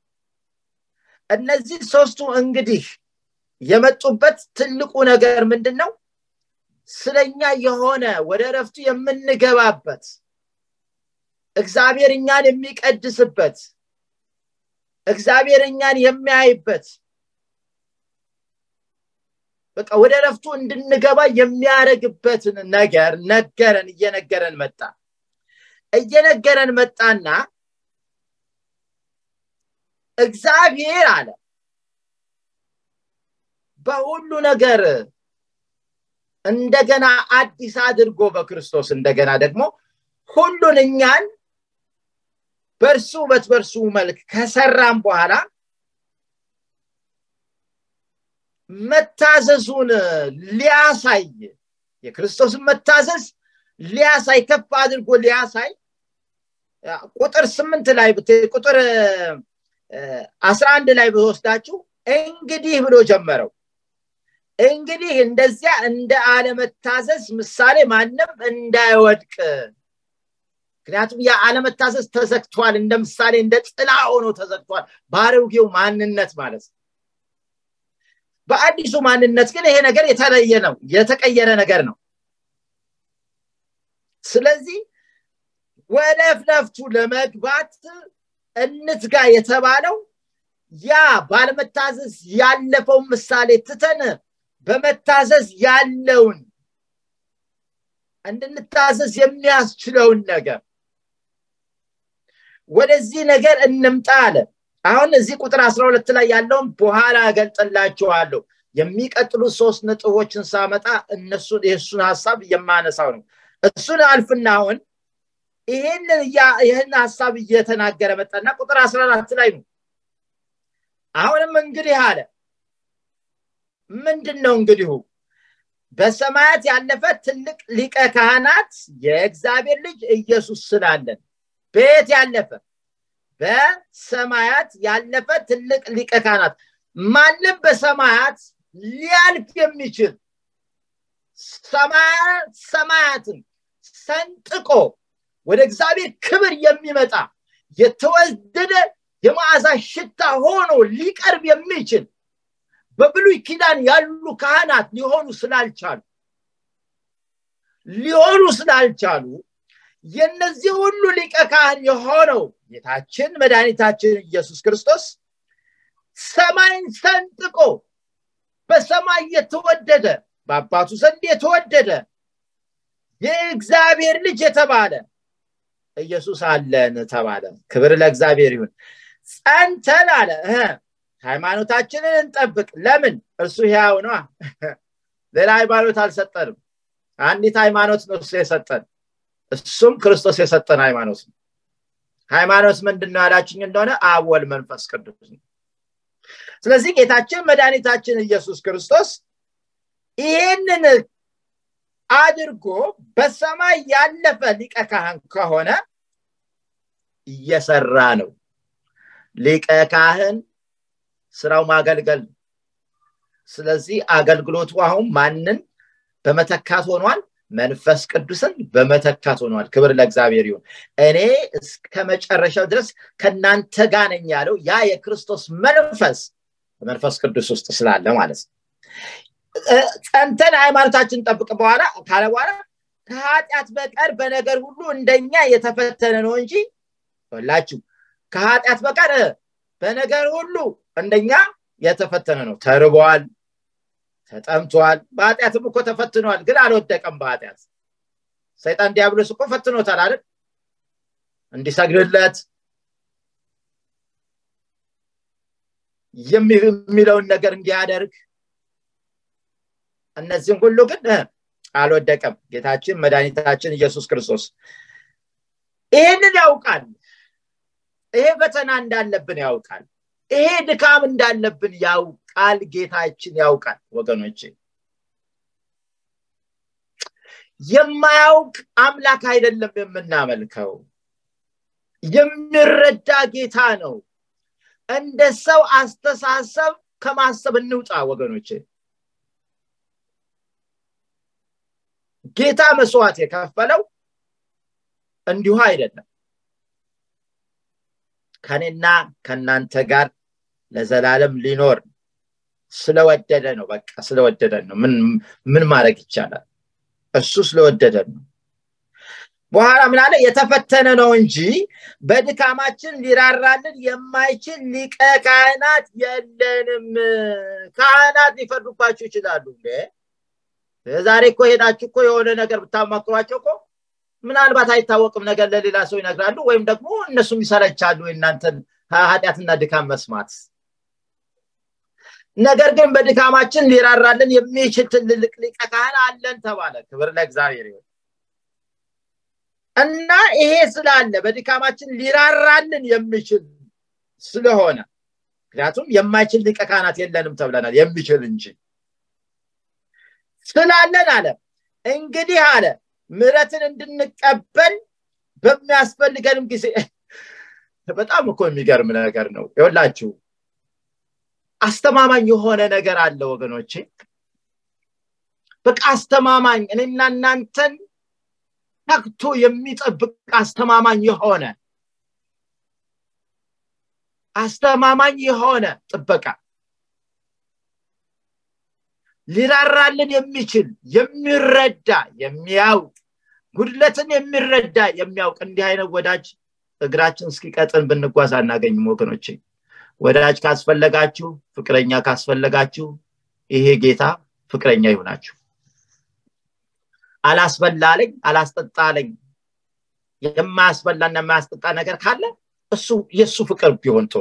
እነዚህ ሶስቱ እንግዲህ የመጡበት ትልቁ ነገር ምንድን ነው ስለኛ የሆነ ወደ ረፍቱ የምንገባበት እግዚአብሔር እኛን የሚቀድስበት እግዚአብሔር እኛን የሚያይበት በቃ ወደ ረፍቱ እንድንገባ የሚያደርግበትን ነገር ነገረን እየነገረን መጣ እየነገረን መጣና እግዚአብሔር አለ በሁሉ ነገር እንደገና አዲስ አድርጎ በክርስቶስ እንደገና ደግሞ ሁሉን እኛን በእርሱ ውበት በእርሱ መልክ ከሰራም በኋላ መታዘዙን ሊያሳይ የክርስቶስን መታዘዝ ሊያሳይ ከፍ አድርጎ ሊያሳይ ቁጥር ስምንት ላይ ቁጥር አስራ አንድ ላይ ብወስዳችሁ እንግዲህ ብሎ ጀመረው እንግዲህ እንደዚያ እንደ አለመታዘዝ ምሳሌ ማንም እንዳይወድቅ ምክንያቱም የአለመታዘዝ ተዘግቷል እንደ ምሳሌ እንደ ጥላ ሆኖ ተዘግቷል በአሮጌው ማንነት ማለት ነው በአዲሱ ማንነት ግን ይሄ ነገር የተለየ ነው የተቀየረ ነገር ነው ስለዚህ ወደ እፍነፍቱ ለመግባት እንትጋ የተባለው ያ ባለመታዘዝ ያለፈውን ምሳሌ ትተን በመታዘዝ ያለውን እንድንታዘዝ የሚያስችለውን ነገር ወደዚህ ነገር እንምጣ አለ አሁን እዚህ ቁጥር አስራ ሁለት ላይ ያለውን በኋላ እገልጥላችኋለሁ የሚቀጥሉት ሶስት ነጥቦችን ሳመጣ እነሱን የእሱን ሀሳብ የማነሳው ነው እሱን አልፍና አሁን ይሄንን ይህን ሀሳብ እየተናገረ መጣና ቁጥር አስራ አራት ላይ ነው አሁንም እንግዲህ አለ ምንድን ነው እንግዲሁ በሰማያት ያለፈ ትልቅ ሊቀ ካህናት የእግዚአብሔር ልጅ ኢየሱስ ስላለን በየት ያለፈ በሰማያት ያለፈ ትልቅ ሊቀ ካህናት ማንም በሰማያት ሊያልፍ የሚችል ሰማያትን ሰንጥቆ ወደ እግዚአብሔር ክብር የሚመጣ የተወደደ የመዓዛ ሽታ ሆኖ ሊቀርብ የሚችል በብሉይ ኪዳን ያሉ ካህናት ሊሆኑ ስላልቻሉ ሊሆኑ ስላልቻሉ የነዚህ ሁሉ ሊቀ ካህን የሆነው ጌታችን መድኃኒታችን ኢየሱስ ክርስቶስ ሰማይን ሰንጥቆ በሰማይ የተወደደ በአባቱ ዘንድ የተወደደ የእግዚአብሔር ልጅ የተባለ ኢየሱስ አለን ተባለ ክብር ለእግዚአብሔር ይሁን ጸንተን አለ ሃይማኖታችንን እንጠብቅ ለምን እርሱ ሕያው ነዋ ሌላ ሃይማኖት አልሰጠንም አንዲት ሃይማኖት ነው እሱ የሰጠን እሱም ክርስቶስ የሰጠን ሃይማኖት ነው ሃይማኖት ምንድን ነው ያላችኝ እንደሆነ አወል መንፈስ ቅዱስ ነው ስለዚህ ጌታችን መድኃኒታችን ኢየሱስ ክርስቶስ ይህንን አድርጎ በሰማይ ያለፈ ሊቀ ካህን ከሆነ እየሰራ ነው ሊቀ ካህን ስራው ማገልገል ስለዚህ አገልግሎቱ አሁን ማንን በመተካት ሆኗል መንፈስ ቅዱስን በመተካት ሆኗል ክብር ለእግዚአብሔር ይሁን እኔ እስከ መጨረሻው ድረስ ከእናንተ ጋር ነኝ ያለው ያ የክርስቶስ መንፈስ በመንፈስ ቅዱስ ውስጥ ስላለ ማለት ነው ጸንተን ሃይማኖታችን ጠብቅ በኋላ ካለ በኋላ ከኃጢአት በቀር በነገር ሁሉ እንደኛ የተፈተነ ነው እንጂ ላችሁ ከኃጢአት በቀር በነገር ሁሉ እንደኛ የተፈተነ ነው ተርቧል ተጠምቷል በኃጢአትም እኮ ተፈትኗል ግን አልወደቀም በኃጢአት ሰይጣን ዲያብሎስ እኮ ፈትኖታል አይደል እንዲሰግድለት የሚለውን ነገር እንዲያደርግ እነዚህም ሁሉ ግን አልወደቀም ጌታችን መድኃኒታችን ኢየሱስ ክርስቶስ ይህንን ያውቃል ይሄ ፈተና እንዳለብን ያውቃል ይሄ ድካም እንዳለብን ያውቃል ጌታችን ያውቃል ወገኖቼ የማያውቅ አምላክ አይደለም የምናመልከው የሚረዳ ጌታ ነው እንደ ሰው አስተሳሰብ ከማሰብ እንውጣ ወገኖቼ ጌታ መስዋዕት የከፈለው እንዲሁ አይደለም ከኔና ከእናንተ ጋር ለዘላለም ሊኖር ስለወደደ ነው በቃ ስለወደደን ነው ምን ማድረግ ይቻላል እሱ ስለወደደን ነው በኋላ ምን አለ የተፈተነ ነው እንጂ በድካማችን ሊራራልን የማይችል ሊቀ ካህናት የለንም ካህናት ሊፈርዱባችሁ ይችላሉ እንዴ ዛሬ እኮ ሄዳችሁ እኮ የሆነ ነገር ብታማክሯቸው እኮ ምናልባት አይታወቅም ነገር ለሌላ ሰው ይነግራሉ ወይም ደግሞ እነሱም ይሰለቻሉ እናንተን ኃጢአትና ድካም መስማት ነገር ግን በድካማችን ሊራራልን የሚችል ትልልቅ ሊቀ ካህን አለን ተባለ ክብር ለእግዚአብሔር ይሁን እና ይሄ ስላለ በድካማችን ሊራራልን የሚችል ስለሆነ ምክንያቱም የማይችል ሊቀ ካህናት የለንም ተብለናል የሚችል እንጂ ስላለን አለ እንግዲህ አለ ምረትን እንድንቀበል በሚያስፈልገንም ጊዜ በጣም እኮ የሚገርም ነገር ነው ይወላችሁ አስተማማኝ የሆነ ነገር አለ ወገኖቼ በቃ አስተማማኝ እኔና እናንተን ተግቶ የሚጠብቅ አስተማማኝ የሆነ አስተማማኝ የሆነ ጥበቃ ሊራራልን የሚችል የሚረዳ የሚያውቅ ጉድለትን የሚረዳ የሚያውቅ እንዲህ አይነት ወዳጅ እግራችን እስኪቀጥን ብንጓዝ አናገኝም ወገኖች ወዳጅ ካስፈለጋችሁ ፍቅረኛ ካስፈለጋችሁ ይሄ ጌታ ፍቅረኛ ይሆናችሁ አላስበላለኝ አላስጠጣለኝ የማያስበላና የማያስጠጣ ነገር ካለ እሱ የእሱ ፍቅር ቢሆን ጥሩ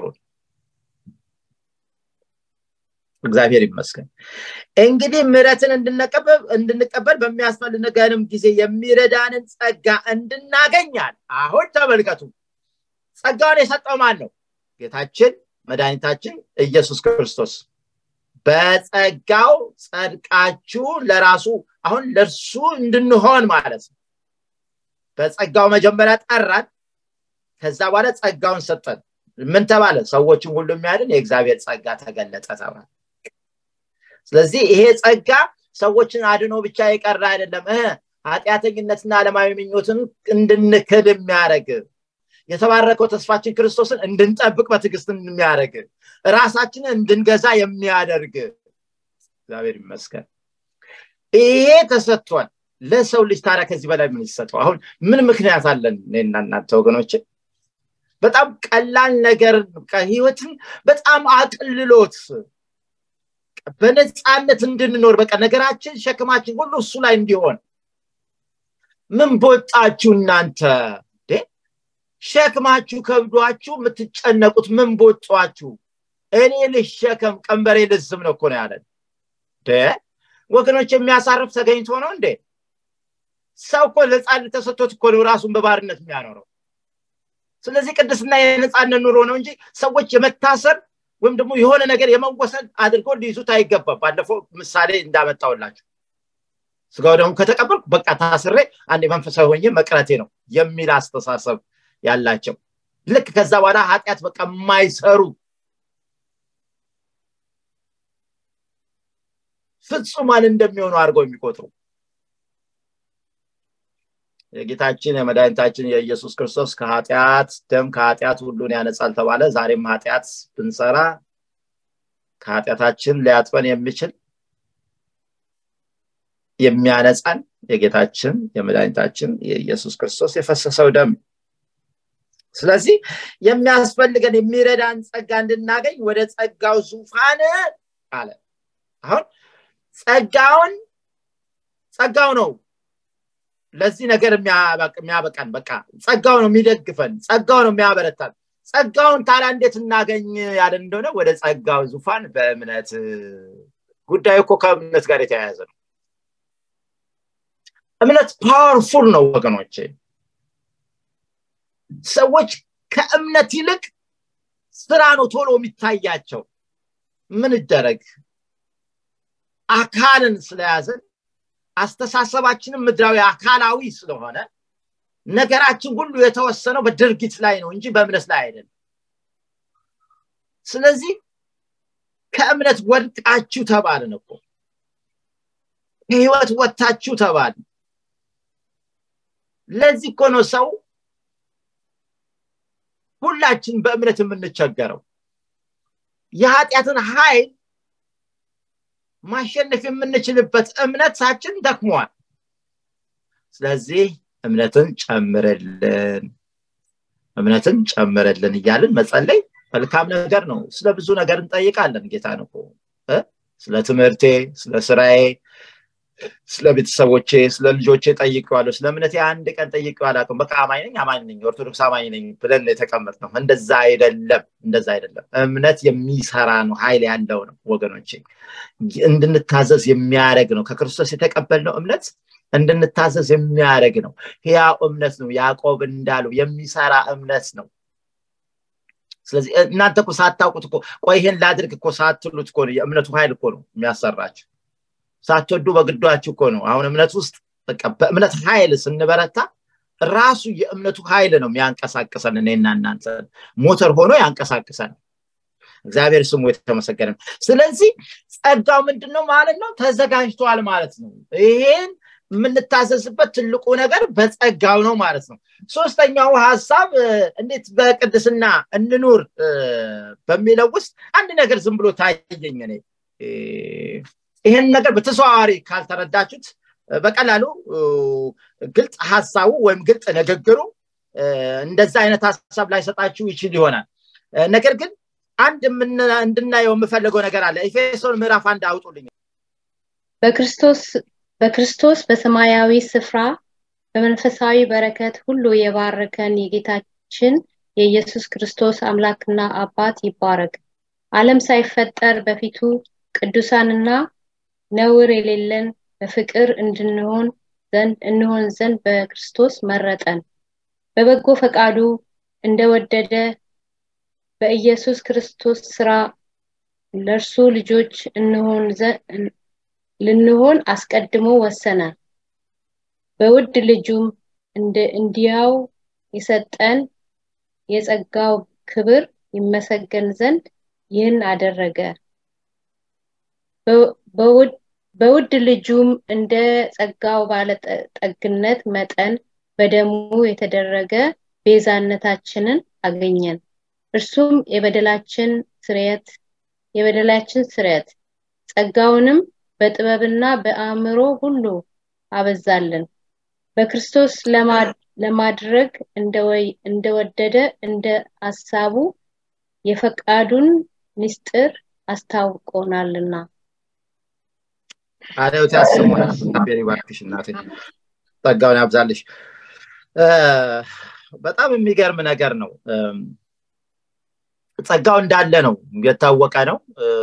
እግዚአብሔር ይመስገን እንግዲህ ምረትን እንድንቀበል በሚያስፈልገንም ጊዜ የሚረዳንን ጸጋ እንድናገኛል አሁን ተመልከቱ ጸጋውን የሰጠው ማን ነው ጌታችን መድኃኒታችን ኢየሱስ ክርስቶስ በጸጋው ጸድቃችሁ ለራሱ አሁን ለእርሱ እንድንሆን ማለት ነው በጸጋው መጀመሪያ ጠራን ከዛ በኋላ ጸጋውን ሰጠን ምን ተባለ ሰዎችን ሁሉ የሚያድን የእግዚአብሔር ጸጋ ተገለጠ ተባለ ስለዚህ ይሄ ጸጋ ሰዎችን አድኖ ብቻ የቀረ አይደለም ኃጢአተኝነትና አለማዊ ምኞትን እንድንክል የሚያደረግ የተባረከው ተስፋችን ክርስቶስን እንድንጠብቅ በትዕግስት የሚያደርግ ራሳችንን እንድንገዛ የሚያደርግ እግዚአብሔር ይመስገን ይሄ ተሰጥቷል ለሰው ልጅ ታዲያ ከዚህ በላይ ምን ይሰጠው አሁን ምን ምክንያት አለን እኔና እናንተ ወገኖችን በጣም ቀላል ነገር ህይወትን በጣም አቅልሎት በነፃነት እንድንኖር በቃ ነገራችን ሸክማችን ሁሉ እሱ ላይ እንዲሆን ምን ቦጣችሁ እናንተ ሸክማችሁ ከብዷችሁ የምትጨነቁት ምን ቦጧችሁ እኔ ልሸከም ቀንበሬ ልዝም ነው እኮ ነው ያለን ወገኖች የሚያሳርፍ ተገኝቶ ነው እንዴ ሰው እኮ ነፃነት ተሰጥቶት እኮ ነው ራሱን በባርነት የሚያኖረው ስለዚህ ቅድስና የነፃነት ኑሮ ነው እንጂ ሰዎች የመታሰር ወይም ደግሞ የሆነ ነገር የመወሰን አድርጎ ሊይዙት አይገባም ባለፈው ምሳሌ እንዳመጣውላችሁ ስጋው ደግሞ ከተቀበልኩ በቃ ታስሬ አንድ መንፈሳዊ ሆኜ መቅረቴ ነው የሚል አስተሳሰብ ያላቸው ልክ ከዛ በኋላ ኃጢአት በቃ የማይሰሩ ፍጹማን እንደሚሆኑ አድርገው የሚቆጥሩ የጌታችን የመድኃኒታችን የኢየሱስ ክርስቶስ ከኃጢአት ደም ከኃጢአት ሁሉን ያነጻል ተባለ ዛሬም ኃጢአት ብንሰራ ከኃጢአታችን ሊያጥበን የሚችል የሚያነጻን የጌታችን የመድኃኒታችን የኢየሱስ ክርስቶስ የፈሰሰው ደም ስለዚህ የሚያስፈልገን የሚረዳን ጸጋ እንድናገኝ ወደ ጸጋው ዙፋን አለ አሁን ጸጋውን ጸጋው ነው ለዚህ ነገር የሚያበቃን በቃ ጸጋው ነው የሚደግፈን ጸጋው ነው የሚያበረታን ጸጋውን ታዲያ እንዴት እናገኝ ያለን እንደሆነ ወደ ጸጋው ዙፋን በእምነት ጉዳዩ እኮ ከእምነት ጋር የተያያዘ ነው እምነት ፓወርፉል ነው ወገኖቼ ሰዎች ከእምነት ይልቅ ስራ ነው ቶሎ የሚታያቸው ምን ይደረግ አካልን ስለያዘን አስተሳሰባችንም ምድራዊ አካላዊ ስለሆነ ነገራችን ሁሉ የተወሰነው በድርጊት ላይ ነው እንጂ በእምነት ላይ አይደለም ስለዚህ ከእምነት ወድቃችሁ ተባልን እኮ ከህይወት ወጥታችሁ ተባልን ለዚህ እኮ ነው ሰው ሁላችን በእምነት የምንቸገረው የኃጢአትን ኃይል ማሸነፍ የምንችልበት እምነታችን ደክሟል ስለዚህ እምነትን ጨምርልን እምነትን ጨምርልን እያልን መጸለይ መልካም ነገር ነው ስለ ብዙ ነገር እንጠይቃለን ጌታ ነው ስለ ትምህርቴ ስለ ስራዬ ስለ ቤተሰቦቼ ስለ ልጆቼ ጠይቀዋለሁ ስለ እምነቴ አንድ ቀን ጠይቀው አላውቅም በቃ አማኝ ነኝ አማኝ ነኝ ኦርቶዶክስ አማኝ ነኝ ብለን የተቀመጥ ነው እንደዛ አይደለም እንደዛ አይደለም እምነት የሚሰራ ነው ኃይል ያለው ነው ወገኖቼ እንድንታዘዝ የሚያደረግ ነው ከክርስቶስ የተቀበልነው እምነት እንድንታዘዝ የሚያደረግ ነው ያው እምነት ነው ያዕቆብ እንዳለው የሚሰራ እምነት ነው ስለዚህ እናንተ እኮ ሳታውቁት እኮ ቆይ ይሄን ላድርግ እኮ ሳትሉት እኮ የእምነቱ ኃይል እኮ ነው የሚያሰራችሁ ሳትወዱ በግዷችሁ እኮ ነው አሁን እምነት ውስጥ በቃ በእምነት ኃይል ስንበረታ ራሱ የእምነቱ ኃይል ነው የሚያንቀሳቅሰን እኔና እናንተ ሞተር ሆኖ ያንቀሳቅሰን እግዚአብሔር ስሙ የተመሰገነ ስለዚህ ጸጋው ምንድን ነው ማለት ነው ተዘጋጅቷል ማለት ነው ይሄን የምንታዘዝበት ትልቁ ነገር በጸጋው ነው ማለት ነው ሶስተኛው ሀሳብ እንዴት በቅድስና እንኑር በሚለው ውስጥ አንድ ነገር ዝም ብሎ ታየኝ እኔ ይህን ነገር በተዘዋዋሪ ካልተረዳችሁት በቀላሉ ግልጽ ሀሳቡ ወይም ግልጽ ንግግሩ እንደዛ አይነት ሀሳብ ላይሰጣችሁ ይችል ይሆናል ነገር ግን አንድ እንድናየው የምፈልገው ነገር አለ ኤፌሶን ምዕራፍ አንድ አውጡልኝ በክርስቶስ በሰማያዊ ስፍራ በመንፈሳዊ በረከት ሁሉ የባረከን የጌታችን የኢየሱስ ክርስቶስ አምላክና አባት ይባረክ ዓለም ሳይፈጠር በፊቱ ቅዱሳንና ነውር የሌለን በፍቅር እንድንሆን ዘንድ እንሆን ዘንድ በክርስቶስ መረጠን በበጎ ፈቃዱ እንደወደደ በኢየሱስ ክርስቶስ ስራ ለእርሱ ልጆች እንሆን ልንሆን አስቀድሞ ወሰነ በውድ ልጁም እንዲያው የሰጠን የጸጋው ክብር ይመሰገን ዘንድ ይህን አደረገ በውድ ልጁም እንደ ጸጋው ባለጠግነት መጠን በደሙ የተደረገ ቤዛነታችንን አገኘን እርሱም የበደላችን ስርየት የበደላችን ስርየት ጸጋውንም በጥበብና በአእምሮ ሁሉ አበዛልን በክርስቶስ ለማድረግ እንደወደደ እንደ ሀሳቡ የፈቃዱን ምስጢር አስታውቆናልና አለውት ያሰማል ቤሪ ባርክሽ እናቴ ጸጋውን ያብዛልሽ በጣም የሚገርም ነገር ነው ጸጋው እንዳለ ነው የታወቀ ነው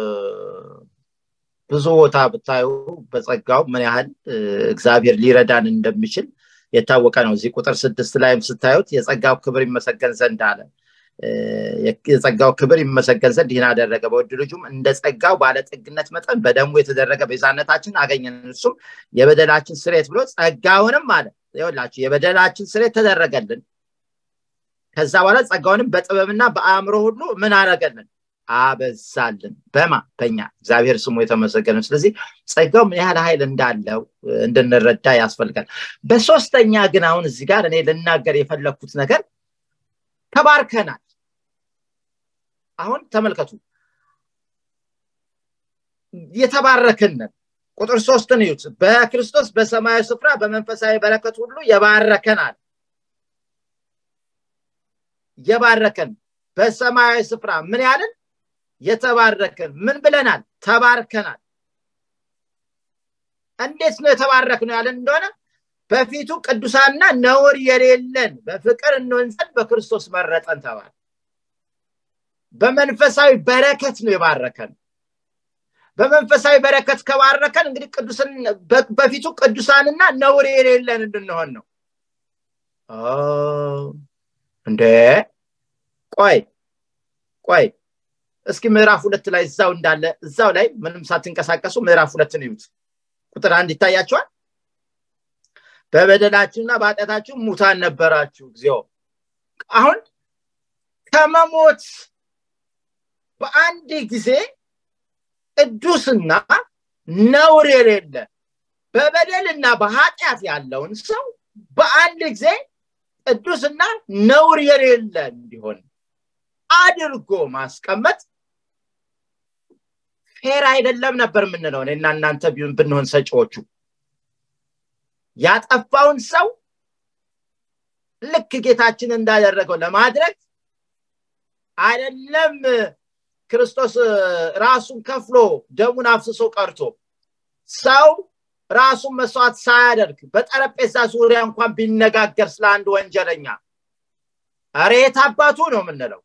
ብዙ ቦታ ብታዩ በጸጋው ምን ያህል እግዚአብሔር ሊረዳን እንደሚችል የታወቀ ነው እዚህ ቁጥር ስድስት ላይም ስታዩት የጸጋው ክብር ይመሰገን ዘንድ አለ የጸጋው ክብር ይመሰገን ዘንድ ይህን አደረገ በውድ ልጁም እንደ ጸጋው ባለጠግነት መጠን በደሙ የተደረገ ቤዛነታችን አገኘን እሱም የበደላችን ስሬት ብሎ ጸጋውንም አለ ይላችሁ የበደላችን ስሬት ተደረገልን ከዛ በኋላ ጸጋውንም በጥበብና በአእምሮ ሁሉ ምን አረገልን አበዛልን በማ በኛ እግዚአብሔር ስሙ የተመሰገነ ስለዚህ ጸጋው ምን ያህል ኃይል እንዳለው እንድንረዳ ያስፈልጋል በሶስተኛ ግን አሁን እዚህ ጋር እኔ ልናገር የፈለግኩት ነገር ተባርከናል አሁን ተመልከቱ የተባረክንን ቁጥር ሶስትን እዩት በክርስቶስ በሰማያዊ ስፍራ በመንፈሳዊ በረከት ሁሉ የባረከናል የባረከን በሰማያዊ ስፍራ ምን ያልን የተባረከን ምን ብለናል ተባርከናል እንዴት ነው የተባረክ ነው ያለን እንደሆነ በፊቱ ቅዱሳና ነውር የሌለን በፍቅር እንሆን ዘንድ በክርስቶስ መረጠን ተባለ በመንፈሳዊ በረከት ነው የባረከን በመንፈሳዊ በረከት ከባረከን እንግዲህ ቅዱስን በፊቱ ቅዱሳንና ነውር የሌለን እንድንሆን ነው እንደ ቆይ ቆይ እስኪ ምዕራፍ ሁለት ላይ እዛው እንዳለ እዛው ላይ ምንም ሳትንቀሳቀሱ ምዕራፍ ሁለትን ይዩት ቁጥር አንድ ይታያቸዋል በበደላችሁና በኃጢአታችሁ ሙታን ነበራችሁ እግዚኦ አሁን ከመሞት በአንድ ጊዜ ቅዱስና ነውር የሌለ በበደልና በኃጢአት ያለውን ሰው በአንድ ጊዜ ቅዱስና ነውር የሌለ እንዲሆን አድርጎ ማስቀመጥ ፌር አይደለም ነበር የምንለው እኔና እናንተ ብንሆን ሰጪዎቹ ያጠፋውን ሰው ልክ ጌታችን እንዳደረገው ለማድረግ አይደለም ክርስቶስ ራሱን ከፍሎ ደሙን አፍስሶ ቀርቶ ሰው ራሱን መስዋዕት ሳያደርግ በጠረጴዛ ዙሪያ እንኳን ቢነጋገር ስለ አንድ ወንጀለኛ ሬት አባቱ ነው የምንለው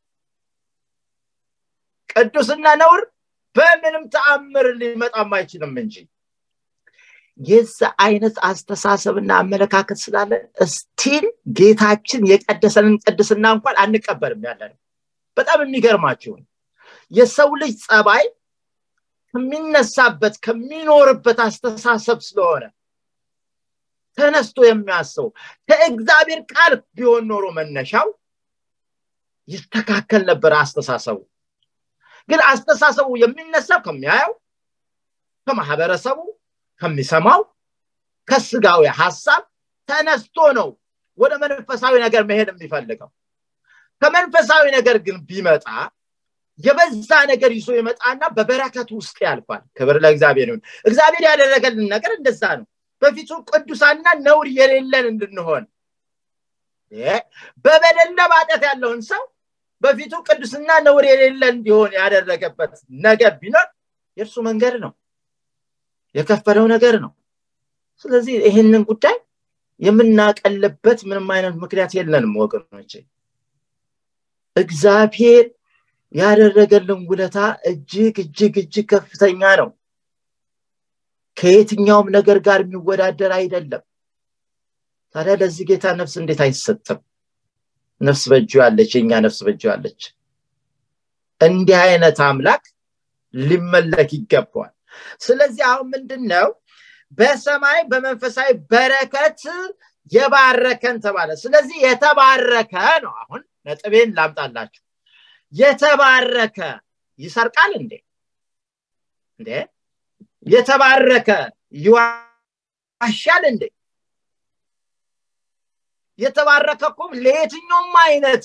ቅዱስና ነውር በምንም ተአምር ሊመጣም አይችልም እንጂ የዛ አይነት አስተሳሰብና አመለካከት ስላለ ስቲል ጌታችን የቀደሰንን ቅድስና እንኳን አንቀበልም ያለ ነው በጣም የሚገርማችሁን የሰው ልጅ ጸባይ ከሚነሳበት ከሚኖርበት አስተሳሰብ ስለሆነ ተነስቶ የሚያስበው ከእግዚአብሔር ቃል ቢሆን ኖሮ መነሻው ይስተካከል ነበር አስተሳሰቡ ግን አስተሳሰቡ የሚነሳው ከሚያየው ከማህበረሰቡ ከሚሰማው ከስጋዊ ሀሳብ ተነስቶ ነው ወደ መንፈሳዊ ነገር መሄድ የሚፈልገው ከመንፈሳዊ ነገር ግን ቢመጣ የበዛ ነገር ይዞ ይመጣና በበረከት ውስጥ ያልፋል ክብር ለእግዚአብሔር ይሁን እግዚአብሔር ያደረገልን ነገር እንደዛ ነው በፊቱ ቅዱሳና ነውር የሌለን እንድንሆን በበደልና በኃጢአት ያለውን ሰው በፊቱ ቅዱስና ነውር የሌለ እንዲሆን ያደረገበት ነገር ቢኖር የእርሱ መንገድ ነው የከፈለው ነገር ነው ስለዚህ ይህንን ጉዳይ የምናቀልበት ምንም አይነት ምክንያት የለንም ወገኖች እግዚአብሔር ያደረገልን ውለታ እጅግ እጅግ እጅግ ከፍተኛ ነው ከየትኛውም ነገር ጋር የሚወዳደር አይደለም ታዲያ ለዚህ ጌታ ነፍስ እንዴት አይሰጥም ነፍስ በእጁ ያለች የኛ ነፍስ በእጁ ያለች እንዲህ አይነት አምላክ ሊመለክ ይገባዋል ስለዚህ አሁን ምንድን ነው በሰማይ በመንፈሳዊ በረከት የባረከን ተባለ ስለዚህ የተባረከ ነው አሁን ነጥቤን ላምጣላችሁ የተባረከ ይሰርቃል እንዴ እንዴ የተባረከ ይዋሻል እንዴ የተባረከ እኮ ለየትኛውም አይነት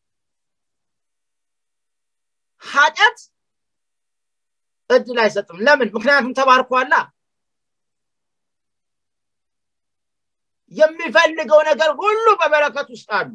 ኃጢአት እድል አይሰጥም ለምን ምክንያቱም ተባርኳላ የሚፈልገው ነገር ሁሉ በበረከት ውስጥ አሉ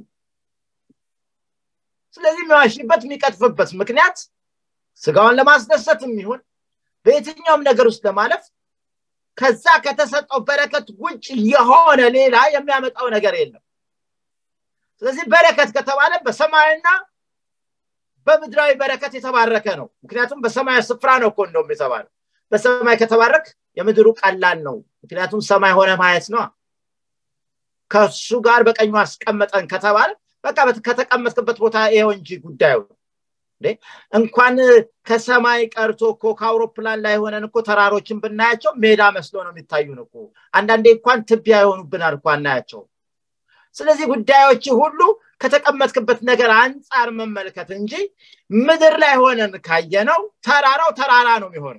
ስለዚህ የሚዋሽበት የሚቀጥፍበት ምክንያት ስጋውን ለማስደሰት የሚሆን በየትኛውም ነገር ውስጥ ለማለፍ ከዛ ከተሰጠው በረከት ውጭ የሆነ ሌላ የሚያመጣው ነገር የለም ስለዚህ በረከት ከተባለ በሰማይና በምድራዊ በረከት የተባረከ ነው ምክንያቱም በሰማይ ስፍራ ነው እኮ እንደውም የተባለ በሰማይ ከተባረክ የምድሩ ቀላል ነው ምክንያቱም ሰማይ ሆነ ማየት ነው ከሱ ጋር በቀኙ አስቀመጠን ከተባለ በቃ ከተቀመጥክበት ቦታ ይኸው እንጂ ጉዳዩ እንኳን ከሰማይ ቀርቶ እኮ ከአውሮፕላን ላይ ሆነን እኮ ተራሮችን ብናያቸው ሜዳ መስሎ ነው የሚታዩን እኮ አንዳንዴ እንኳን ትቢያ የሆኑብናል እኮ አናያቸው ስለዚህ ጉዳዮች ሁሉ ከተቀመጥክበት ነገር አንጻር መመልከት እንጂ ምድር ላይ ሆነን ካየነው ተራራው ተራራ ነው የሚሆነው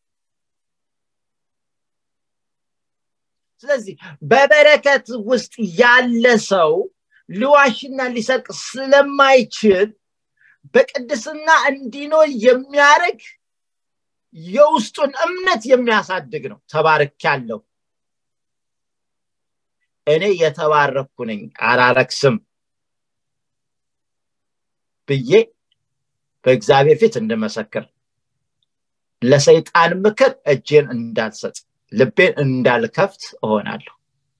ስለዚህ በበረከት ውስጥ ያለ ሰው ሊዋሽና ሊሰርቅ ስለማይችል በቅድስና እንዲኖር የሚያደርግ የውስጡን እምነት የሚያሳድግ ነው ተባርክ ያለው እኔ የተባረኩ ነኝ አላረክስም ብዬ በእግዚአብሔር ፊት እንድመሰክር ለሰይጣን ምክር እጄን እንዳልሰጥ ልቤን እንዳልከፍት እሆናለሁ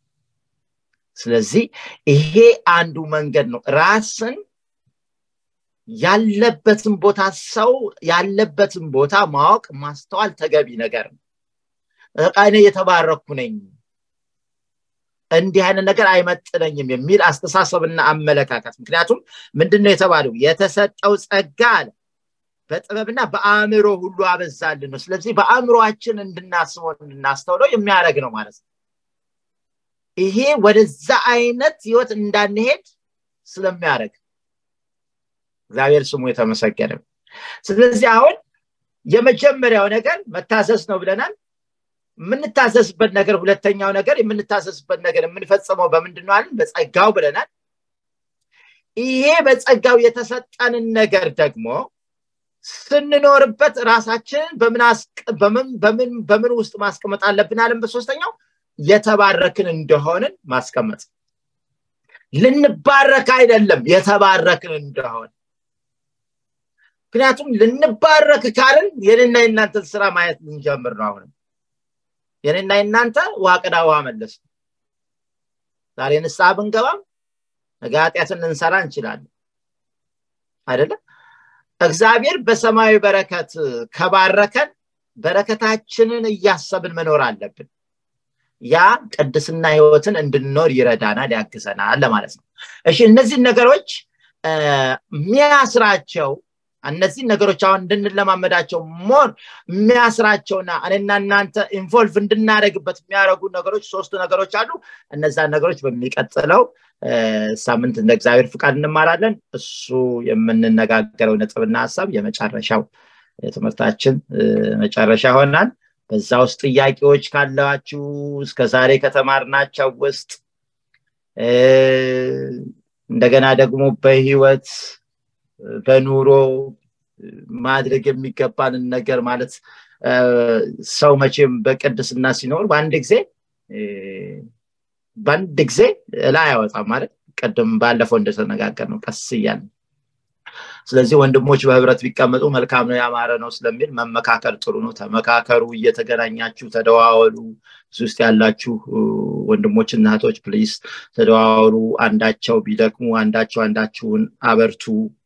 ስለዚህ ይሄ አንዱ መንገድ ነው ራስን ያለበትን ቦታ ሰው ያለበትን ቦታ ማወቅ ማስተዋል ተገቢ ነገር ነው እኔ የተባረኩ ነኝ እንዲህ አይነት ነገር አይመጥነኝም የሚል አስተሳሰብና አመለካከት ምክንያቱም ምንድነው የተባለው የተሰጠው ጸጋ አለ በጥበብና በአእምሮ ሁሉ አበዛልን ነው ስለዚህ በአእምሮችን እንድናስበው እንድናስተውለው የሚያደረግ ነው ማለት ነው ይሄ ወደዛ አይነት ህይወት እንዳንሄድ ስለሚያደረግ እግዚአብሔር ስሙ የተመሰገነ ስለዚህ አሁን የመጀመሪያው ነገር መታሰስ ነው ብለናል የምንታሰስበት ነገር ሁለተኛው ነገር የምንታሰስበት ነገር የምንፈጽመው በምንድን ነው አለን በጸጋው ብለናል ይሄ በጸጋው የተሰጠንን ነገር ደግሞ ስንኖርበት ራሳችንን በምን በምን ውስጥ ማስቀመጥ አለብን አለን በሶስተኛው የተባረክን እንደሆንን ማስቀመጥ ልንባረክ አይደለም የተባረክን እንደሆን ምክንያቱም ልንባረክ ካልን የኔና የእናንተን ስራ ማየት ልንጀምር ነው አሁንም የኔና የእናንተ ውሃ ቅዳ ውሃ መለስ ዛሬ ንስሐ ብንገባም ነገ ኃጢአትን ልንሰራ እንችላለን አይደለም እግዚአብሔር በሰማያዊ በረከት ከባረከን በረከታችንን እያሰብን መኖር አለብን ያ ቅድስና ህይወትን እንድንኖር ይረዳናል ያግዘናል ለማለት ነው እሺ እነዚህ ነገሮች የሚያስራቸው እነዚህ ነገሮች አሁን እንድንለማመዳቸው ሞር የሚያስራቸውና እኔና እናንተ ኢንቮልቭ እንድናደረግበት የሚያደረጉ ነገሮች ሶስቱ ነገሮች አሉ እነዛን ነገሮች በሚቀጥለው ሳምንት እንደ እግዚአብሔር ፍቃድ እንማራለን እሱ የምንነጋገረው ነጥብና ሀሳብ የመጨረሻው የትምህርታችን መጨረሻ ይሆናል በዛ ውስጥ ጥያቄዎች ካላችሁ እስከ ዛሬ ከተማርናቸው ውስጥ እንደገና ደግሞ በህይወት በኑሮ ማድረግ የሚገባንን ነገር ማለት ሰው መቼም በቅድስና ሲኖር በአንድ ጊዜ በአንድ ጊዜ ላይ አይወጣም ማለት ቅድም ባለፈው እንደተነጋገር ነው ቀስ እያለ ስለዚህ ወንድሞች በህብረት ቢቀመጡ መልካም ነው ያማረ ነው ስለሚል መመካከር ጥሩ ነው ተመካከሩ እየተገናኛችሁ ተደዋወሉ እዚ ውስጥ ያላችሁ ወንድሞች እናቶች ፕሊስ ተደዋወሉ አንዳቸው ቢደክሙ አንዳቸው አንዳችሁን አበርቱ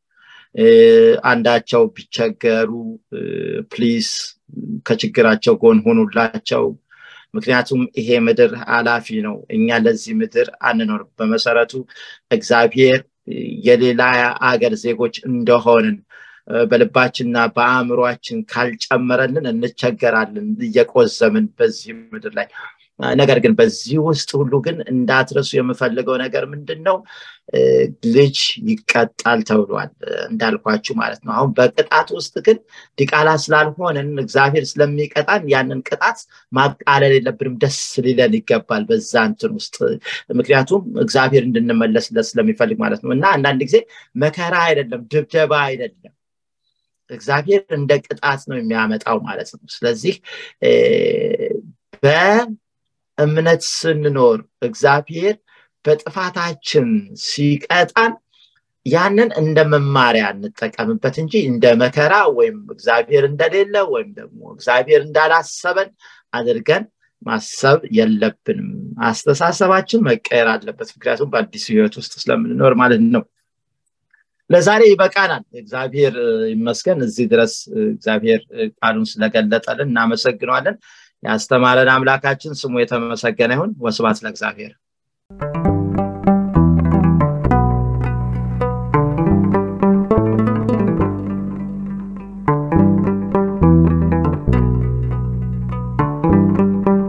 አንዳቸው ቢቸገሩ ፕሊስ ከችግራቸው ጎን ሆኑላቸው ምክንያቱም ይሄ ምድር አላፊ ነው እኛ ለዚህ ምድር አንኖር በመሰረቱ እግዚአብሔር የሌላ አገር ዜጎች እንደሆንን በልባችንና በአእምሯችን ካልጨመረልን እንቸገራለን እየቆዘምን በዚህ ምድር ላይ ነገር ግን በዚህ ውስጥ ሁሉ ግን እንዳትረሱ የምፈልገው ነገር ምንድን ነው ልጅ ይቀጣል ተብሏል እንዳልኳችሁ ማለት ነው አሁን በቅጣት ውስጥ ግን ዲቃላ ስላልሆንን እግዚአብሔር ስለሚቀጣን ያንን ቅጣት ማቃለል የለብንም ደስ ሊለን ይገባል በዛ እንትን ውስጥ ምክንያቱም እግዚአብሔር እንድንመለስለት ስለሚፈልግ ማለት ነው እና አንዳንድ ጊዜ መከራ አይደለም ድብደባ አይደለም እግዚአብሔር እንደ ቅጣት ነው የሚያመጣው ማለት ነው ስለዚህ በእምነት ስንኖር እግዚአብሔር በጥፋታችን ሲቀጣን ያንን እንደ መማሪያ እንጠቀምበት እንጂ እንደ መከራ ወይም እግዚአብሔር እንደሌለ ወይም ደግሞ እግዚአብሔር እንዳላሰበን አድርገን ማሰብ የለብንም አስተሳሰባችን መቀየር አለበት ምክንያቱም በአዲሱ ህይወት ውስጥ ስለምንኖር ማለት ነው ለዛሬ ይበቃናል እግዚአብሔር ይመስገን እዚህ ድረስ እግዚአብሔር ቃሉን ስለገለጠልን እናመሰግነዋለን ያስተማረን አምላካችን ስሙ የተመሰገነ ይሁን ወስባት ለእግዚአብሔር thank you